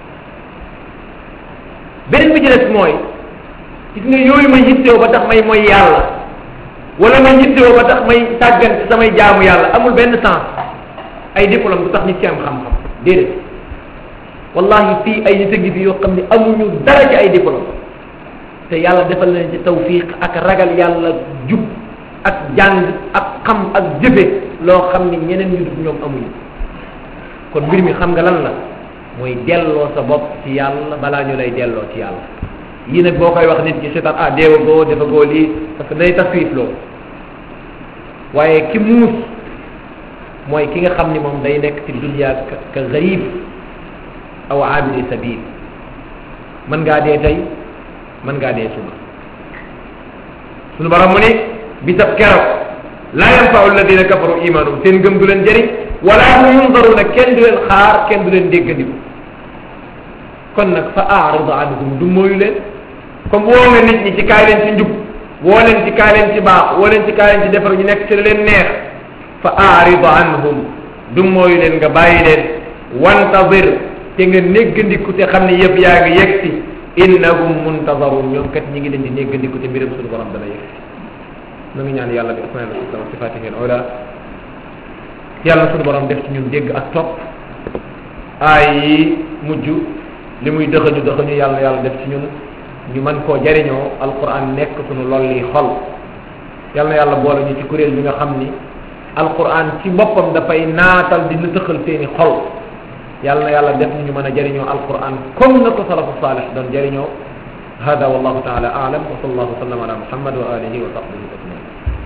beneen bi ci des mooy gis nga yooyu ma yittewoo ba tax may mooy yàlla wala ma yittewoo ba tax may tàggan ci samay jaamu yàlla amul benn sens ay diplôme du tax nit ci am xam-xam déedéet wallahi fii ay nit a ngi fi yoo xam ne amuñu dara ci ay diplôme te yàlla defal leen ci tawfiq ak ragal yàlla jub ak jàng ak xam ak jëfe loo xam ni ñeneen ñu def ñoom amuñu kon mbir mi xam nga lan la mooy delloo sa bopp ci yàlla balaa ñu lay delloo ci yàlla yii nag boo koy wax nit ki seetaan ah deewa goo dafa goo lii parce que day taswif loo waaye ki muus mooy ki nga xam ni moom day nekk ci dunya ka ka garib aw abidi sabil mën ngaa dee tey mën ngaa dee suba sunu borom mu ne bisab keroog laa yanfau alladina kafaru imanuhum seen ngëm du leen jëriñ wala hum yunzaruna kenn du leen xaar kenn du leen déggandiku kon nag fa arid anhum du mooyu leen comme woo nga nit ñi ci kaay leen ci njub woo leen ci kaay leen ci baax woo leen ci kaay leen ci defar ñu nekk ci la leen neex fa arid anhum du mooyu leen nga bàyyi leen wantazir te nga néggandiku te xam ne yëpp yaa ngi yegg si innahum muntazarun ñoom kat ñi ngi leen di néggandiku te mbiram suñu borom dana yegg si na ngi ñaan yàlla bi asmail husna wa sifatihi al ula yàlla suñu borom def ci ñun dégg ak topp aay yi mujj li muy dëxañu dëxañu yàlla yàlla def ci ñun ñu mën koo jariñoo alquran nekk suñu lolli xol yàlla na yàlla boole ñu ci kuréel bi nga xam ni alquran ci boppam dafay naatal di nëtëxal seeni xol yàlla na yàlla def ñu mën a jariñoo alquran comme na ko salafu salih doon jariñoo hada wallahu taala alam wa sallallahu wa sallam ala muhammad wa alihi wa sahbihi ajmain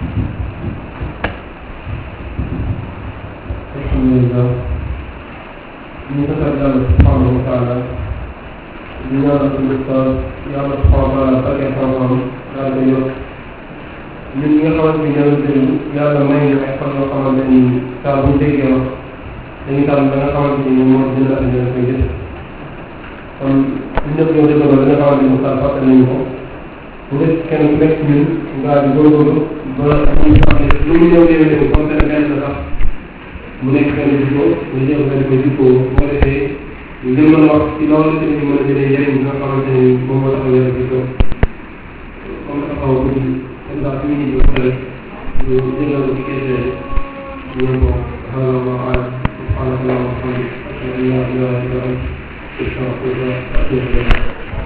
alhamdulillah ñu ko sant yàlla subhanahu wa taala di ñaanal suñu ustaas yàlla subhanahu wa taala fekkee xam-xam daal di yokk ñun ñi nga xamante ni ñoo déglu yàlla may ñu ay fan yoo xamante ni saa bu déggee wax dañuy tànn ba nga xamante ni moo dina ak ñoo koy gis kon ñu ñëpp ñoo dégloo ba nga xamante ni ustaas fàtte nañu ko bu nekk kenn ku nekk ñun ngaa di góorgóorlu ba ñu xam ne lu mu ñëw déwé déwé comme benn benn sax mu nekk benn jikko ñu jël benn ko jikko bu ko defee ñu gën mën a wax ci loolu te ñu mën a jëlee njëriñ bi nga xamante ni moom moo tax a yore jikko comme dafa xaw a guddi comme ça suñu nit ñi ko rek ñu jëlal ko ci question yi ñu ko xamal ma alam subhanahu wa ta'ala ashhadu an la ilaha illa anta استغفر الله واتوب اليه